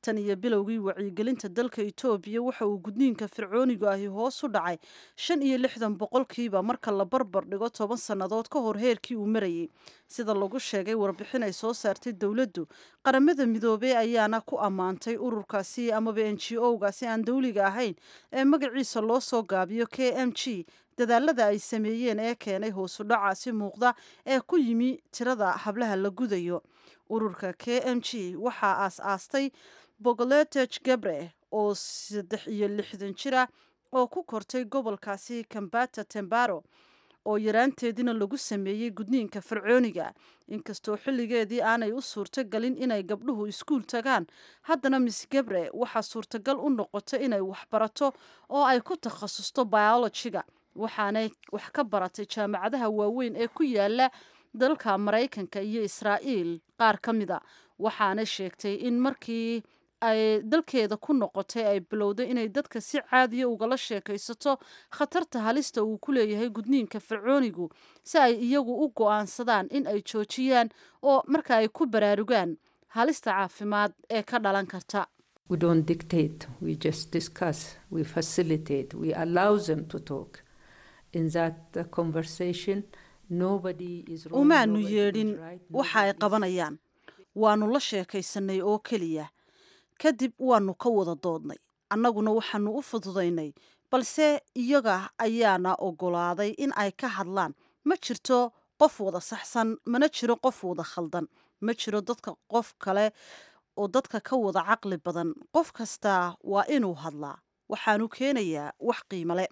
tan iyo bilowgii wacyigelinta dalka etoobiya waxa uu gudniinka fircoonigu ahi hoos u dhacay shan iyo lixdan boqolkiiba marka la barbar dhigo toban sannadood ka hor heerkii uu marayay sida lagu sheegay warbixin ay soo saartay dowladdu qaramada midoobey ayaana ku ammaantay ururkaasi amaba n g o-gaasi aan dowliga ahayn ee magaciisa loo soo gaabiyo k m g dadaalada ay sameeyeen ee keenay hoosu dhacaasi muuqda ee ku yimi tirada hablaha la gudayo ururka k m g waxaa aas-aastay bogoleteg gabre oo saddex iyo lixdan jira oo ku kortay gobolkaasi kambata tembaro oo yaraanteediina lagu sameeyey gudniinka fircooniga inkastoo xilligeedii aanay u suurtogalin inay gabdhuhu iskuul tagaan haddana miss gabre waxaa suurtagal u noqota inay waxbarato oo ay ku takhasusto biolojiga waxaanay wax ka baratay jaamacadaha waaweyn ee ku yaala dalka maraykanka iyo israa'iil qaar ka mida waxaana sheegtay in markii ay dalkeeda ku noqotay ay bilowday inay dadka si caadiya ugala sheekaysato khatarta halista uu ku leeyahay gudniinka fircoonigu si ay iyagu u go'aansadaan in ay joojiyaan oo marka ay ku baraarugaan halista caafimaad ee ka dhalan karta We don't dictate, we just discuss, we facilitate, we allow them to talk. In that uh, conversation, nobody is wrong. umaanu nobody is yeedhin right, waxa ay qabanayaan waanu la sheekaysanay oo keliya kadib waanu ka wada doodnay annaguna waxaanu u fududaynay balse iyaga ayaana ogolaaday in ay ka hadlaan ma jirto qof wada saxsan mana jiro qof wada khaldan ma jiro dadka qof kale oo dadka ka wada caqli badan qof kastaa waa inuu hadlaa waxaanu keenayaa wax qiimale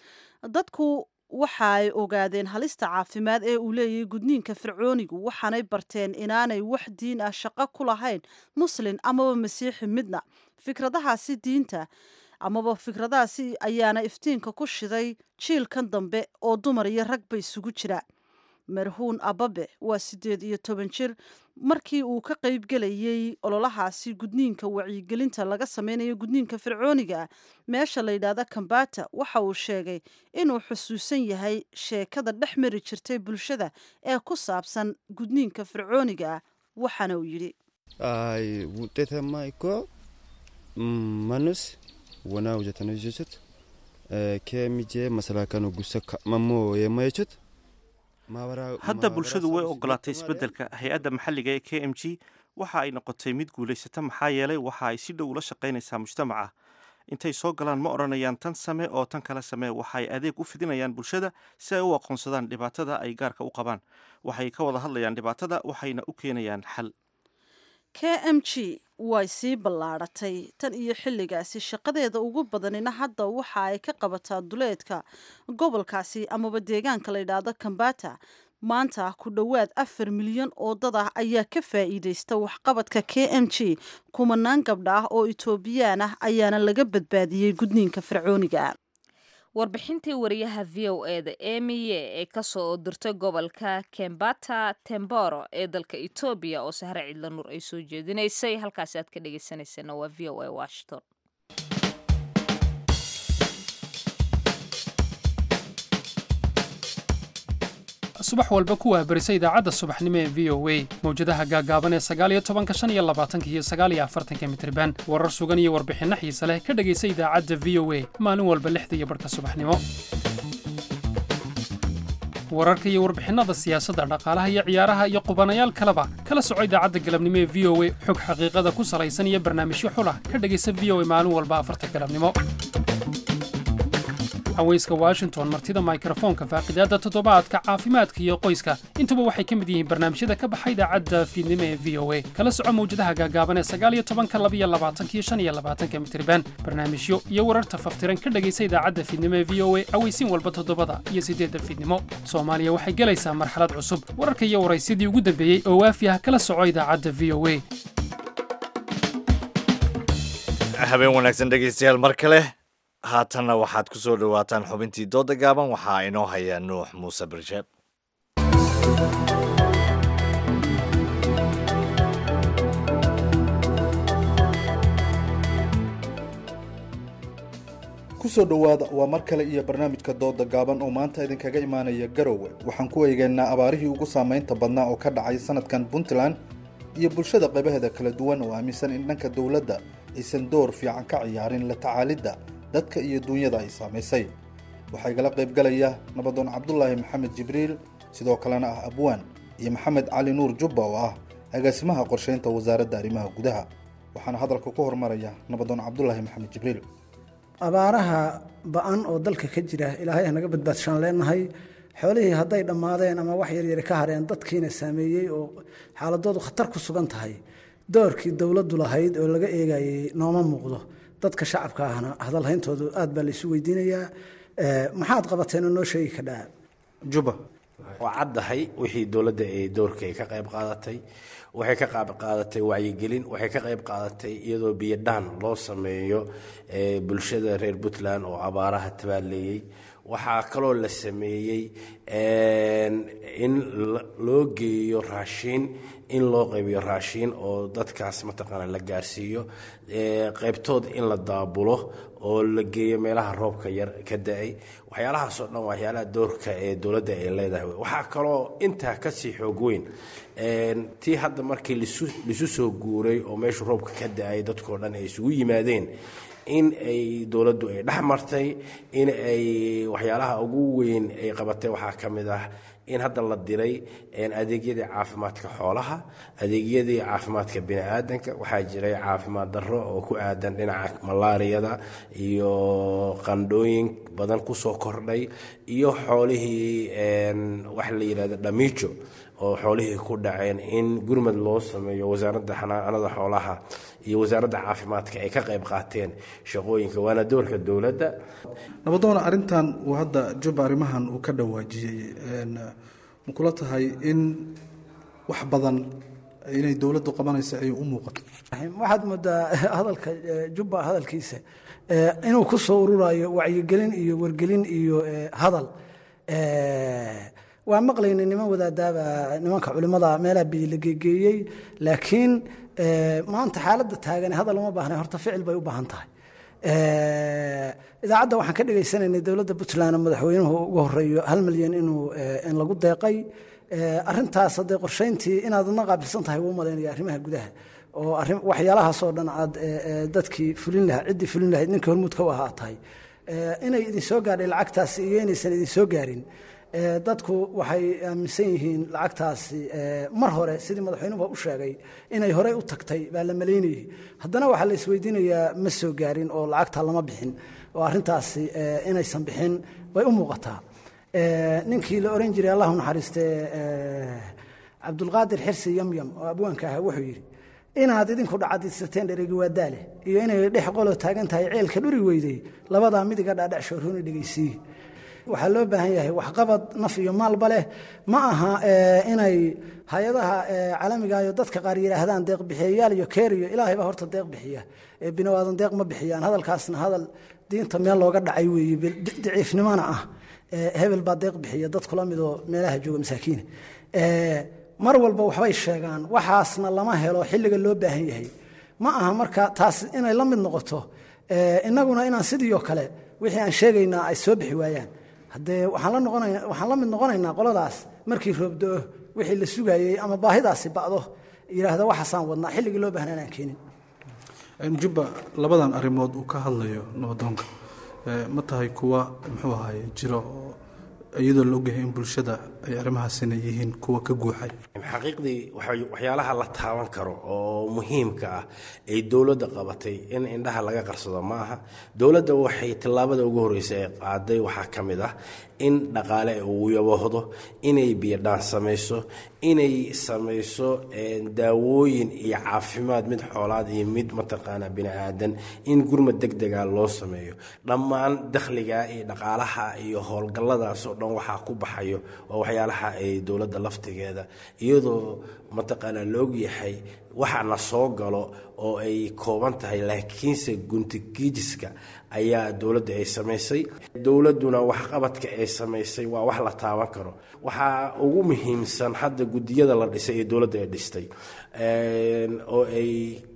dadku waxa ay ogaadeen halista caafimaad ee uu leeyahay gudniinka fircoonigu waxaanay barteen inaanay wax diin ah shaqo ku lahayn muslin amaba masiixi midna fikradahaasi diinta amaba fikradahaasi ayaana iftiinka ku shiday jiilkan dambe oo dumar iyo ragba isugu jira marhuun ababe waa siddeed iyo toban jir markii uu ka qaybgelayey ololahaasi gudniinka wacyigelinta laga sameynayo gudniinka fircooniga meesha la yidhaahda kambata waxa uu sheegay inuu xusuusan yahay sheekada dhex mari jirtay bulshada ee ku saabsan gudniinka fircooniga waxaana uu yidhi Ay, ውጤታማ እኮ manus wona hojjetanii jechuudha. Keemijee masalaakan gusa mamoo yeema jechuudha. hadda bulshadu way ogolaatay isbeddelka hay-adda maxalliga ee k m g waxa ay noqotay mid guulaysata maxaa yeelay waxa ay si dhow ula shaqaynaysaa mujtamaca intay soo galaan ma odhanayaan tan same oo tan kale samee waxa ay adeeg u fidinayaan bulshada si ay u aqoonsadaan dhibaatada ay gaarka u qabaan waxay ka wada hadlayaan dhibaatada waxayna u keenayaan xal k m g way sii ballaadhatay tan iyo xilligaasi shaqadeeda ugu badanina hadda waxa ay ka qabataa duleedka gobolkaasi amaba deegaanka la yidhaahdo kambata maanta ku dhowaad afar milyan oo dad ah ayaa ka faa'iidaysta waxqabadka k m g kumanaan gabdha ah oo etoobiyaan ah ayaana laga badbaadiyey gudniinka fircooniga warbixintii wariyaha v o e da emiye ee kasoo dirtay gobolka kembata temboro ee dalka etoobiya oo sahre cidla nuur ay soo jeedinaysay halkaasi aad ka dhegeysaneysana waa v o a washington subax walba ku waahbarisa idaacadda subaxnimo ee v o a mawjadaha gaagaaban ee sagaaliyo tobanka shan iyo labaatanka iyo sagaaliyo afartanka mitriban warar sugan iyo warbixinno xiise leh ka dhegaysa idaacadda v o a maalin walba lixda iyo barhka subaxnimo wararka iyo warbixinnada siyaasadda dhaqaalaha iyo ciyaaraha iyo qubanayaal kaleba kala soco idaacadda galabnimo ee v o a xog xaqiiqada ku salaysan iyo barnaamijyo xulah ka dhegaysa v o a maalin walba afarta galabnimo haweyska washington martida mikrofoonka faaqidaadda toddobaadka caafimaadka iyo qoyska intuba waxay ka mid yihiin barnaamijyada ka baxa idaacadda fiidnimo ee v o a kala soco mawjadaha gaagaaban ee sagaaliyo tobanka labiyo labaatanka iyo shan iyo labaatanka mitriban barnaamijyo iyo wararta faftiran ka dhegaysa idaacadda fiidnimo ee v o a aweysiin walba toddobada iyo siddeedda fiidnimo soomaaliya waxay gelaysaa marxalad cusub wararka iyo waraysyadii ugu dambeeyey oo waafi ah kala soco idaacadda v o a habeen wanaagsan dhegaystayaal mar kale haatanna waxaad ku soo dhowaataan xubintii dooda gaaban waxaa inoo haya nuux muuse birsheeb kusoo dhowaada waa mar kale iyo barnaamijka dooda gaaban oo maanta idinkaga imaanaya garowe waxaan ku eegaynaa abaarihii ugu saamaynta badnaa oo ka dhacay sanadkan puntland iyo bulshada qaybaheeda kala duwan oo aaminsan in dhanka dowladda aysan door fiican ka ciyaarin la tacaalidda dadka iyo duunyada ay saamaysay waxaa igala qaybgalaya nabadoon cabdulaahi maxamed jibriil sidoo kalena ah abwaan iyo maxamed cali nuur jubba oo ah agaasimaha qorsheynta wasaaradda arrimaha gudaha waxaana hadalka ku hormaraya nabadoon cabdulaahi maxamed jibriil abaaraha ba-an oo dalka ka jira ilaahay hanaga badbaadshaan leenahay xoolihii hadday dhammaadeen ama wax yaryari ka hareen dadkiina saameeyey oo xaaladoodu khatar ku sugan tahay doorkii dowladdu lahayd oo laga eegayay nooma muuqdo dadka shacabka ahna hadalhayntoodu aad baa laysu weydiinayaa maxaad qabateen oo noo sheegi kadhaa juba waa caddahay wixii dowladda ay doorka ay ka qayb qaadatay waxay ka qayb qaadatay wacyigelin waxay ka qayb qaadatay iyadoo biyodhaan loo sameeyo bulshada reer puntland oo abaaraha tabaaleeyey waxaa kaloo la sameeyey in loo geeyo raashiin in loo qaybiyo raashiin oo dadkaas mataqaana la gaarsiiyo qaybtood in la daabulo oo la geeyo meelaha roobka yar ka da-ay waxyaalahaasoo dhan waxyaalaha doorka ee dowladda ay leedahay waxaa kaloo intaa kasii xoog weyn tii hadda markii lisu soo guuray oo meeshu roobka ka da-ay dadkoo dhan ay isugu yimaadeen in ay dowladdu ay dhex martay in ay waxyaalaha ugu weyn ay qabatay waxaa ka mid ah in hadda la diray adeegyadii caafimaadka xoolaha adeegyadii caafimaadka bini-aadanka waxaa jiray caafimaad darro oo ku aadan dhinaca malaariyada iyo qandhooyin badan kusoo kordhay iyo xoolihii waxa la yidhahda dhamiijo oo xoolihii ku dhaceen in gurmad loo sameeyo wasaaradda xanaanada xoolaha iyo wasaaradda caafimaadka ay ka qayb qaateen shaqooyinka waana doorka dowladda nabadoona arrintan uu hadda juba arrimahan uu ka dhawaajiyey ma kula tahay in wax badan inay dowladdu qabanaysa ay u muuqato waxaad moodaa hadalka jubba hadalkiisa inuu ku soo ururayo wacyigelin iyo wargelin iyo hadal waa maqlaynay niman wadaadaaba nimanka culimada meelaha biyo la geegeeyey laakiin maanta xaaladda taagan hadal uma baahna horta ficil bay u baahan tahay idaacadda waxaan ka dhegaysanaynay dowladda puntland madaxweynuhu ugu horeeyo hal milyan inuu in lagu deeqay arintaas haddee qorsheyntii inaad adna qaabilsan tahay wuu malaynaya arrimaha gudaha oo waxyaalahaasoo dhan aad dadkii fulin lahaa ciddii fulin lahayd ninkii hormuudka u ahaa tahay inay idin soo gaadhay lacagtaasi iyo inaysan idin soo gaarin dadku waxay aaminsan yihiin lacagtaasi mar hore sidii madaxweynuhu u sheegay inay horey u tagtay baa la malaynayay haddana waxaa la isweydiinayaa ma soo gaarin oo lacagta lama bixin oo arrintaasi inaysan bixin bay u muuqataa ninkii la oran jiray allahu naxariiste cabdulqaadir xirsi yamyam oo abwaanka ahaa wuxuu yidhi inaad idinku dhacadisateen dheregi waa daale iyo inay dhex qolo taagan tahay ceelka dhuri weydey labadaa midiga dhaadhac shoorhooni dhegaysiiye waxaa loo baahan yahay waxqabad naf iyo maalba leh ma aha inay hay-adaha caalamiga iyo dadka qaar yidhaahdaan deeq bixiyayaal iyo keeriyo ilaahay baa horta deeq bixiya binawaadan deeq ma bixiyaan hadalkaasna hadal diinta meel looga dhacay weeye daciifnimona ah hebel baa deeq bixiya dad kula midoo meelaha jooga masaakiina mar walba waxbay sheegaan waxaasna lama helo xilliga loo baahan yahay ma aha marka taas inay la mid noqoto innaguna inaan sidiioo kale wixii aan sheegaynaa ay soo bixi waayaan haddee waxaan la noqonayna waxaan la mid noqonaynaa qoladaas markii roobdo-o wixii la sugayey ama baahidaasi ba'do yidhaahda waxaasaan wadnaa xilligii loo baahnaan aan keenin jubba labadan arrimood uu ka hadlayo nabadoonka ma tahay kuwa muxuu ahaye jiro oo iyadoo la ogyahay in bulshada ay arrimahaasina yihiin kuwa ka guuxay xaqiiqdii waxyaalaha la taaban karo oo muhiimka ah ay dowladda qabatay in indhaha laga qarsado ma aha dowladda waxay tillaabada ugu horreysa ee qaaday waxaa ka mid ah in dhaqaale uu yaboohdo inay biyodhaan samayso inay samayso daawooyin iyo caafimaad mid xoolaad iyo mid mataqaanaa bini aadan in gurmad deg dega loo sameeyo dhammaan dakhliga iyo dhaqaalaha iyo howlgalladaasoo dhan waxaa ku baxayo waa waxyaalaha ay dowladda laftigeeda iyadoo mataqaanaa la ogyahay waxa na soo galo oo ay kooban tahay laakiinse guntigiijiska ayaa dowladda ay samaysay dowladduna waxqabadka ay samaysay waa wax la taaban karo waxaa ugu muhiimsan hadda guddiyada la dhisay ee dowladda ay dhistay oo ay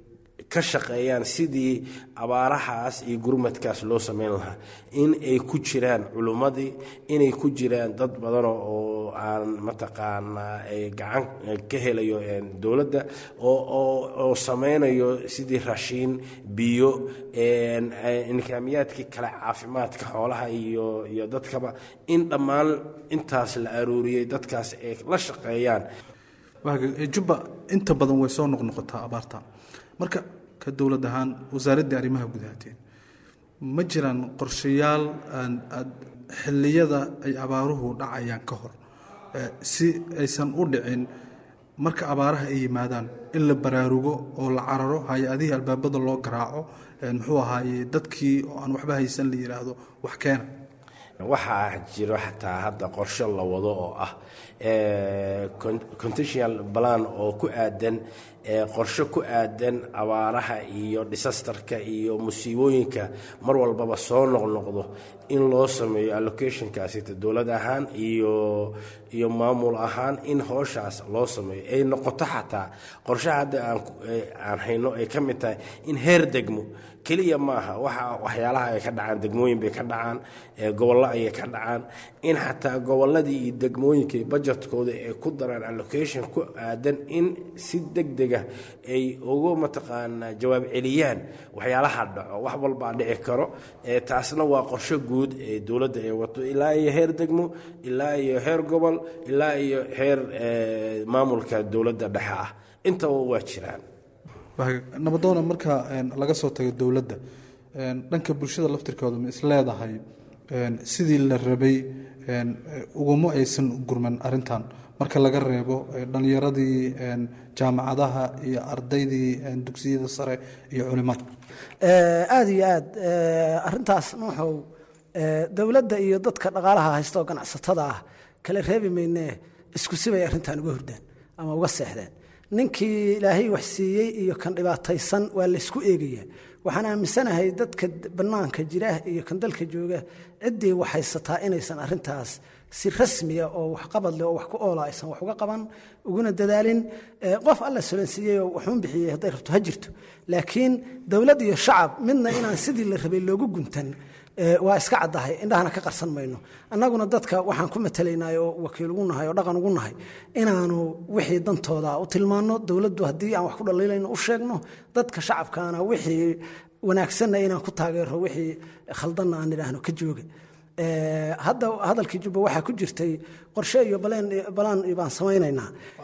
ka shaqeeyaan sidii abaarahaas iyo gurmadkaas loo sameyn lahaa in ay ku jiraan culummadii inay ku jiraan dad badan oo aan mataqaanaa gacan ka helayo dowladda oo sameynayo sidii raashiin biyo nikaamiyaadkii kale caafimaadka xoolaha iyo iyo dadkaba in dhammaan intaas la arooriyey dadkaas ay la shaqeeyaan jubba inta badan way soo noqnoqotaa abaarta marka ka dowlad ahaan wasaaraddii arrimaha gudahateen ma jiraan qorshayaal xilliyada ay abaaruhu dhacayaan ka hor si aysan u dhicin marka abaaraha ay yimaadaan in la baraarugo oo la cararo hay-adihii albaabada loo garaaco muxuu ahaaye dadkii oo aan waxba haysan la yidhaahdo wax keena waxaa jiro xataa hadda qorshe la wado oo ah contentional plan oo ku aadan qorshe ku aadan abaaraha iyo disastarka iyo musiibooyinka mar walbaba soo noqnoqdo in loo sameeyo allocationkaasita dowlad ahaan iyo iyo maamul ahaan in hooshaas loo sameeyo ay noqoto xataa qorshaha hadda aan hayno ay ka mid tahay in heer degmo keliya maaha waxa waxyaalaha ay ka dhacaan degmooyin bay ka dhacaan gobollo ayay ka dhacaan in xataa gobolladii iyo degmooyinka budgetkooda ay ku daraan allocation ku aadan in si degdega ay ugu mataqaanaa jawaab celiyaan waxyaalaha dhaco wax walbaa dhici karo taasna waa qorshe guud ee dowladda ay wato ilaa iyo heer degmo ilaa iyo heer gobol ilaa iyo heer maamulka dowladda dhexe ah intaba waa jiraan nabadoona marka laga soo tago dowladda dhanka bulshada laftirkooda ma is leedahay sidii la rabay uguma aysan gurman arintan marka laga reebo dhalinyaradii jaamacadaha iyo ardaydii dugsiyada sare iyo culimada aada iyo aad arintaas nuuxow dowladda iyo dadka dhaqaalaha haysta oo ganacsatada ah kala reebi maynee isku sibay arrintan uga hordaan ama uga seexdeen ninkii ilaahay wax siiyey iyo kan dhibaataysan waa laysku eegayaa waxaan aaminsanahay dadka bannaanka jira iyo kan dalka jooga ciddii wax haysataa inaysan arintaas si rasmiya oo waxqabad leh oo wax ku oola aysan wax uga qaban uguna dadaalin qof alla solansiiyey oo waxuun bixiyey hadday rabto ha jirto laakiin dowlad iyo shacab midna inaan sidii la rabay loogu guntan waa iska caddahay indhahana ka qarsan mayno annaguna dadka waxaan ku matalaynay oo wakiil ugu nahay oo dhaqan ugu nahay inaanu wixii dantooda u tilmaanno dowladdu haddii aan wax ku dhaliilayno u sheegno dadka shacabkaana wixii wanaagsanna inaan ku taageero wixii khaldanna aan idhaahno ka jooga hadda hadalkii jubba waxaa ku jirtay qorshe iyo balaan baan samaynaynaa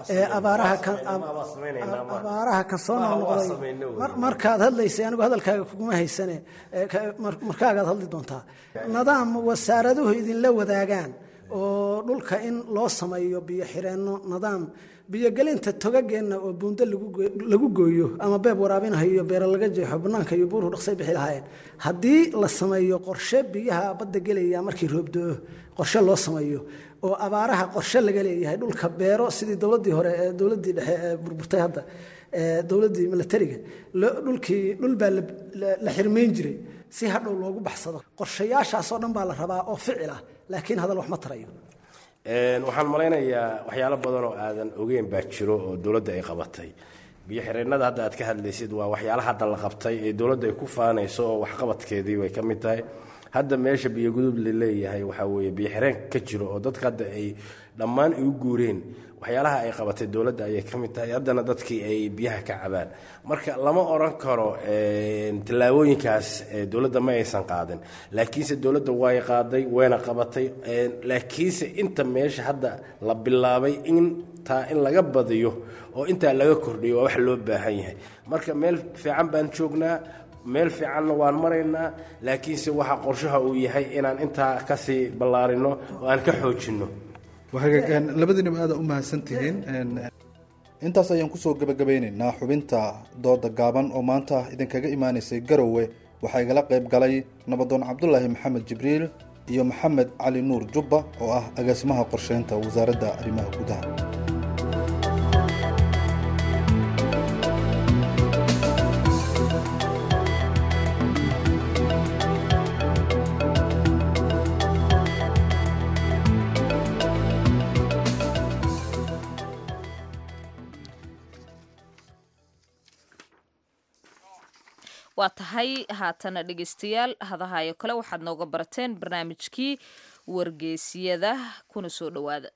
abaaraha ka soo noqnoqday markaad hadlaysay anigu hadalkaaga kuguma haysane markaagaad hadli doontaa nidaam wasaaraduhu idinla wadaagaan oo dhulka in loo sameeyo biyo xireenno nidaam biyogelinta togageenna oo buundo lagu gooyo ama beeb waraabinahayo iyo beero laga jeexo bannaanka iyo buuruhu dhaqsay bixi lahaayeen haddii la sameeyo qorshe biyaha badda gelaya markii roobdo-o qorshe loo sameeyo oo abaaraha qorshe laga leeyahay dhulka beero sidii dowladdii hore ee dowladdii dhexe ee burburtay hadda dowladdii milatariga dhulkii dhul baa la xirmayn jiray si hadhow loogu baxsado qorshayaashaasoo dhan baa la rabaa oo ficil ah laakiin hadal wax ma tarayo waxaan malaynayaa waxyaalo badan oo aadan ogeyn baa jiro oo dowladda ay qabatay biyo xireennada hadda aad ka hadlaysid waa waxyaala hadda la qabtay ee dowladda ay ku faanayso oo waxqabadkeedii bay ka mid tahay hadda meesha biyo gudub la leeyahay waxaa weeye biyo xireen ka jiro oo dadka hadda ay dhammaan igu guureen waxyaalaha ay qabatay dowladda ayay ka mid tahay haddana dadkii ay biyaha ka cabaan marka lama oran karo tallaabooyinkaas dowladda ma aysan qaadin laakiinse dowladda way qaaday wayna qabatay laakiinse inta meesha hadda la bilaabay intaa in laga badiyo oo intaa laga kordhiyo waa wax loo baahan yahay marka meel fiican baan joognaa meel fiicanna waan maraynaa laakiinse waxa qorshaha uu yahay inaan intaa kasii ballaarino oo aan ka xoojinno labadiinaba aada u mahadsantihiin intaas ayaan kusoo gabagabeyneynaa xubinta dooda gaaban oo maanta idinkaga imaaneysay garowe waxaa igala qayb galay nabadoon cabdulaahi maxamed jibriil iyo maxamed cali nuur jubba oo ah agaasimaha qorsheynta wasaaradda arrimaha gudaha waa tahay haatana dhegeystayaal hadahayo kale waxaad nooga barateen barnaamijkii wargeysiyada kuna soo dhowaada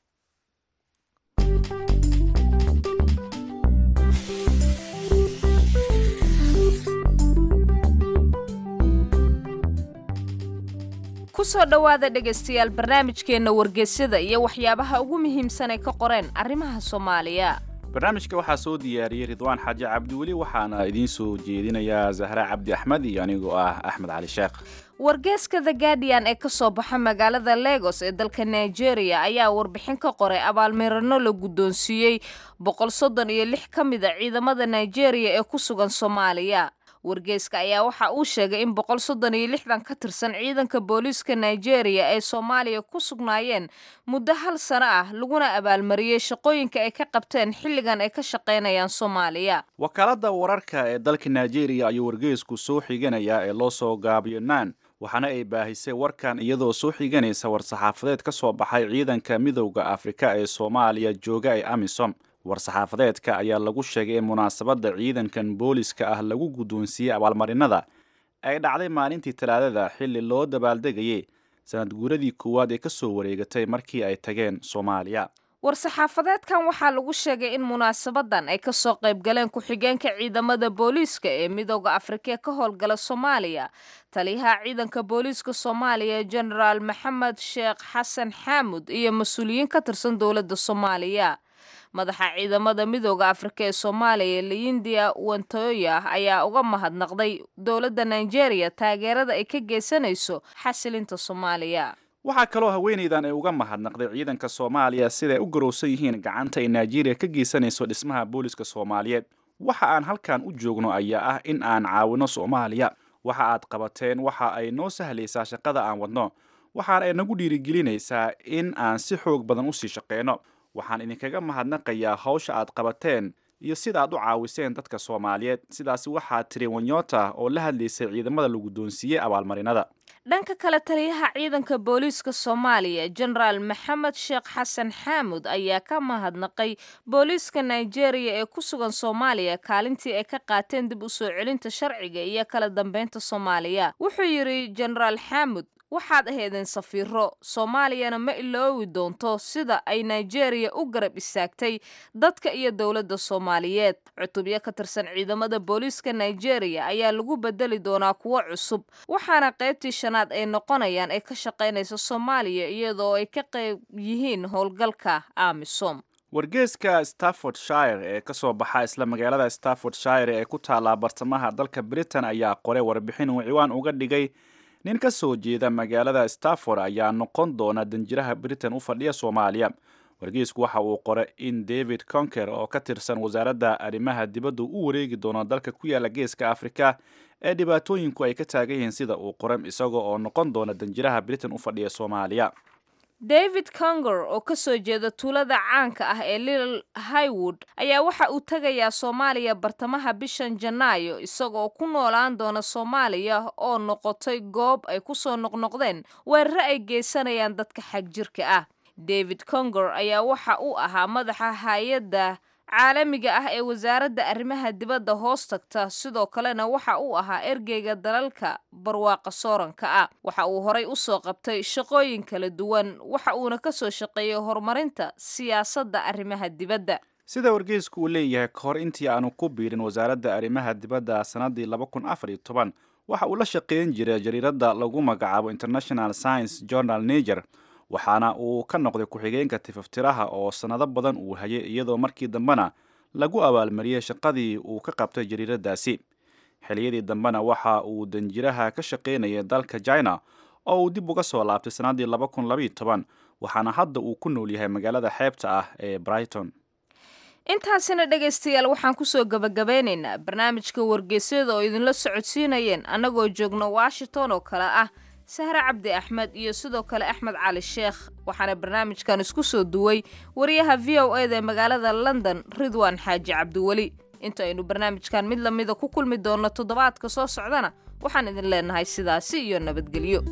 kusoo dhowaada dhegaystayaal barnaamijkeenna wargeysyada iyo waxyaabaha ugu muhiimsan ay ka qoreen arrimaha soomaaliya barnaamijka waxaa soo diyaariyey ridwaan xaaji cabdiweli waxaana idiin soo jeedinayaa zahra cabdi axmed iyo anigoo ah axmed cali sheekh wargeeska the guardian ee kasoo baxa magaalada legos ee dalka nigeria ayaa warbixin ka qoray abaalmirano la guddoonsiiyey boqol soddon iyo lix ka mid a ciidamada nigeria ee ku sugan soomaaliya wargeyska ayaa waxa uu sheegay in boqol soddon iyo lixdan ka tirsan ciidanka booliiska nigeria ay soomaaliya ku sugnaayeen muddo hal sano ah laguna abaalmariyey shaqooyinka ay ka qabteen xilligan ay ka shaqaynayaan soomaaliya wakaaladda wararka ee dalka nigeria ayuu wargeysku soo xiganayaa ee loo soo gaabiyo naan waxaana ay baahisay warkan iyadoo soo xiganaysa war-saxaafadeed ka soo baxay ciidanka midowda afrika ee soomaaliya jooga ee amisom war-saxaafadeedka ayaa lagu sheegay in munaasabadda ciidankan booliska ah lagu guddoonsiiyey abaalmarinada ay dhacday maalintii talaadada xilli loo dabaaldegayay sanad guuradii koowaad ee ka soo wareegatay markii ay tageen soomaaliya war-saxaafadeedkan waxaa lagu sheegay in munaasabadan ay kasoo qayb galeen ku-xigeenka ciidamada booliiska ee midooda afrika ka howlgala soomaaliya taliyaha ciidanka booliiska soomaaliya genaraal maxamed sheekh xasan xaamud iyo mas-uuliyiin ka tirsan dowladda soomaaliya madaxa ciidamada midooda afrika ee soomaaliya leyindia wantoya ayaa uga mahadnaqday dowladda nigeria taageerada ay ka geysanayso xasilinta soomaaliya waxaa kaloo haweenaydan ay uga mahadnaqday ciidanka soomaaliya siday u garowsan yihiin gacanta ay nigeria ka geysanayso dhismaha booliska soomaaliyeed waxa aan halkan u joogno ayaa ah in aan caawino soomaaliya waxa aad qabateen waxa ay noo sahlaysaa shaqada aan wadno waxaana ay nagu dhiirigelinaysaa in aan si xoog badan usii shaqeyno waxaan idinkaga mahadnaqayaa hawsha aad qabateen iyo sida aad u caawiseen dadka soomaaliyeed sidaasi waxaa tiri wanyota oo la hadlaysay ciidamada la guddoonsiiyey abaalmarinada dhanka kale taliyaha ciidanka booliiska soomaaliya genaraal maxamed sheekh xasan xaamud ayaa ka mahadnaqay booliiska nigeria ee ku sugan soomaaliya kaalintii ay ka qaateen dib u soo celinta sharciga iyo kala dambeynta soomaaliya wuxuu yidhi genaraal xaamud waxaad ahaydeen safiiro soomaaliyana ma iloowi doonto sida ay nigeria u garab istaagtay dadka iyo dowladda soomaaliyeed cutubyo ka tirsan ciidamada booliiska nigeria ayaa lagu bedeli doonaa kuwo cusub waxaana qaybtii shanaad ay noqonayaan ee ka shaqaynaysa soomaaliya iyadoo ay ka qayb yihiin howlgalka amisom wargeeska staffordshire ee ka soo baxa isla magaalada staffordshire ee ku taallaa bartamaha dalka britain ayaa qoray warbixin uu ciwaan uga dhigay nin ka soo jeeda magaalada stafford ayaa noqon doona danjiraha britain u fadhiya soomaaliya wargeysku waxa uu qoray in david conker oo ka tirsan wasaaradda arrimaha dibadda u wareegi doono dalka ku yaala geeska afrika ee dhibaatooyinku ay ka taagan yihiin sida uu qoray isagoo oo noqon doona danjiraha britain u fadhiya soomaaliya david conger oo ka soo jeeda tuulada caanka ah ee little highwood ayaa waxa uu tegayaa soomaaliya bartamaha bishan janaayo isagoo ku noolaan doona soomaaliya oo noqotay goob ay ku soo noqnoqdeen weerare ay geysanayaan dadka xagjirka ah david conger ayaa waxa uu ahaa madaxa hay-adda caalamiga ah ee wasaaradda arrimaha dibadda hoos tagta sidoo kalena waxa uu ahaa ergeyga dalalka barwaaqa sooranka ah waxa uu horay usoo qabtay shaqooyin kala duwan waxa uuna ka soo shaqeeyey horumarinta siyaasadda arrimaha dibadda sida wargeysku uu leeyahay ka hor intii aanu ku biirin wasaaradda arrimaha dibadda sannaddii laba kun afar iyo toban waxa uu la shaqeyn jiray jariiradda lagu magacaabo international science journal niger waxaana uu ka noqday ku-xigeenka tifaftiraha oo sannado badan uu hayay iyadoo markii dambena lagu abaalmariyey shaqadii uu ka qabtay jariiradaasi xiliyadii dambena waxa uu danjiraha ka shaqaynayay dalka china oo uu dib uga soo laabtay sannaddii laba kun labaiyo toban waxaana hadda uu ku nool yahay magaalada xeebta ah ee brighton intaasina dhegaystayaal waxaan kusoo gabagabeynaynaa barnaamijka wargeysyada oo idinla socodsiinayeen annagoo joogno washington oo kale ah sahre cabdi axmed iyo sidoo kale axmed cali sheekh waxaana barnaamijkan isku soo duway wariyaha v o eda ee magaalada london ridwan xaaji cabdiweli inta aynu barnaamijkan mid lamida ku kulmi doonno toddobaadka soo socdana waxaan idin leenahay sidaasi iyo nabadgelyo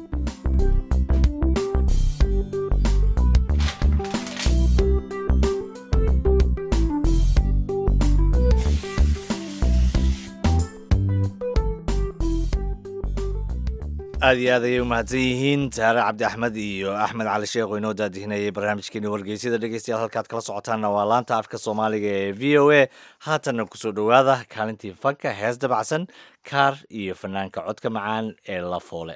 aad iyo aad ayay u mahadsan yihiin saare cabdi axmed iyo axmed cali sheekh oo inoo daadihinayay barnaamijkeeni wargeysyada dhegeystayaal halkaad kala socotaanna waa laanta afka soomaaliga ee v o a haatanna kusoo dhowaada kaalintii fanka hees dabacsan kaar iyo fanaanka codka macaan ee la foole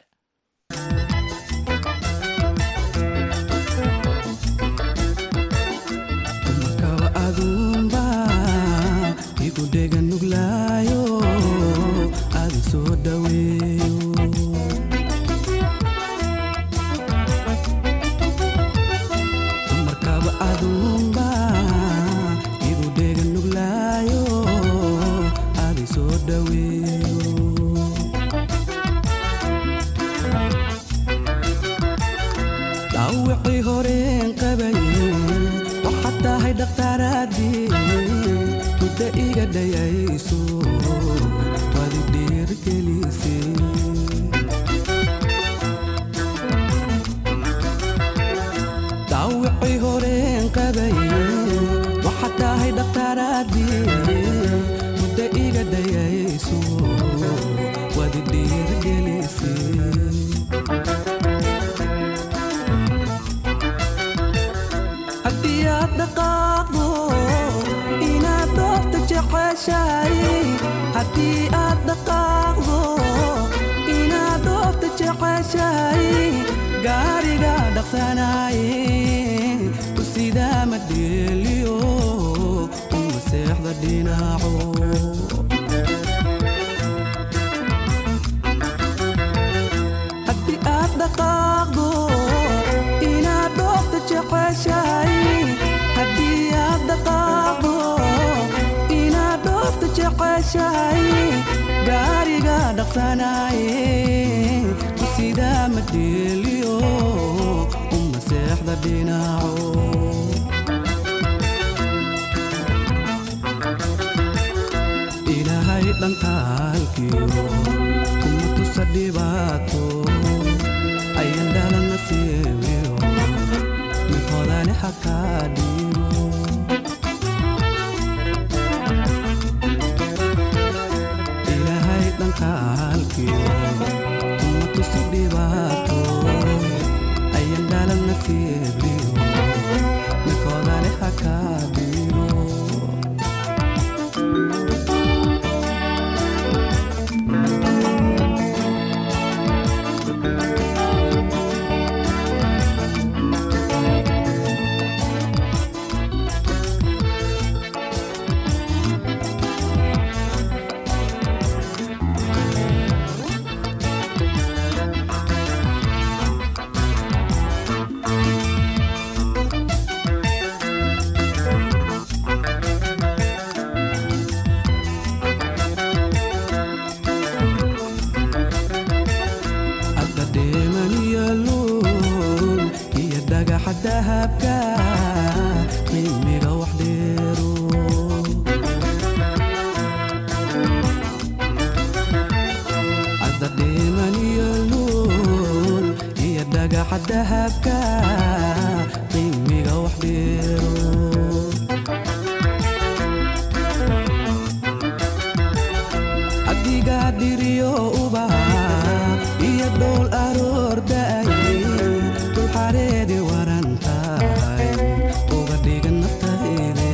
markaba adunba igu dhega nuglaayo adi soo dhaweeyo markaba adunba igu dhega nuglaayo adi soo dhaweeyo dhaawicii horeen qabaye waxaad tahay dhakhtaaraadii muddo iga dhayayso waad i dhiirgelisay dhaawicii horeen qabaye waxaad tahay dhakhtaaraadii muddo iga dhayayso waad i dhiirgelisay haddii aad dhaqaaqdo inaad doofta jeceshahay haddii aad dhaqaaqdo inaad doofta jeceshahay gaariga dhaqsanaaye ku sidaa ma dheeliyo uma seexda dhinaco haddii aad dhaqaaqdo inaad dhoofta jeceshahay haddii aad dhaqaaqdo inaad dhoofta jeceshahay gaariga dhaqsanaaye ku sidaa ma dheeliyo uma seexda dhinaco ilaahay dhankaalkiyo kuma tusa dhibaato ayan dhalana siibiyo mid hodani xakaa dhiibo ilaahay dhankaalkiyo kuma tusa dhibaato ayan dhalana siibiyo mid hodani xakaa dhiibo hadda dheeman iyo luul iyo dhagaxa dahabka qiimiga wax dheero hadda dheeman iyo luul iyo dhagaxa dahabka qiimiga wax dheero adigaa dhiriyo ubaha iyo dhowl aroordaay dul xareedi waran tahay uga dhigan naftayde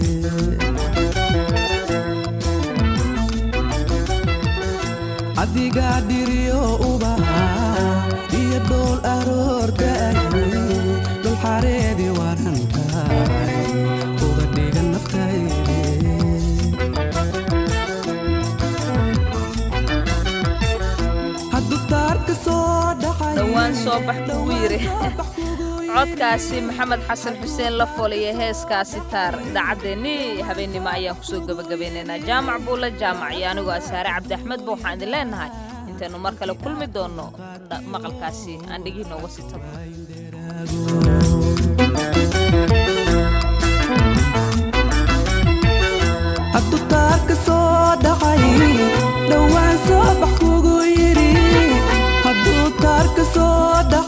adigaa dhiriyo ubaha iyo dhowl aroordaay dul xareedi waran tahay uga dhigan naftayde hadduu taarka soo dhacay dhowaan soo bax kugu yiri codkaasi maxamed xasan xuseen la foliya heeskaasi taar idaacaddeenii habeennimo ayaan kusoo gebagabeynaynaa jaamac buula jaamac iyo anigoo asaare cabdi axmedba waxaan idin leenahay intaynu mar kale kulmi doonno dha- maqalkaasi aan dhegihii nooga sitaba hadduu taarka soo dhacay dhowaan soo bax kugu yidhi hadduu taarka soo dhacay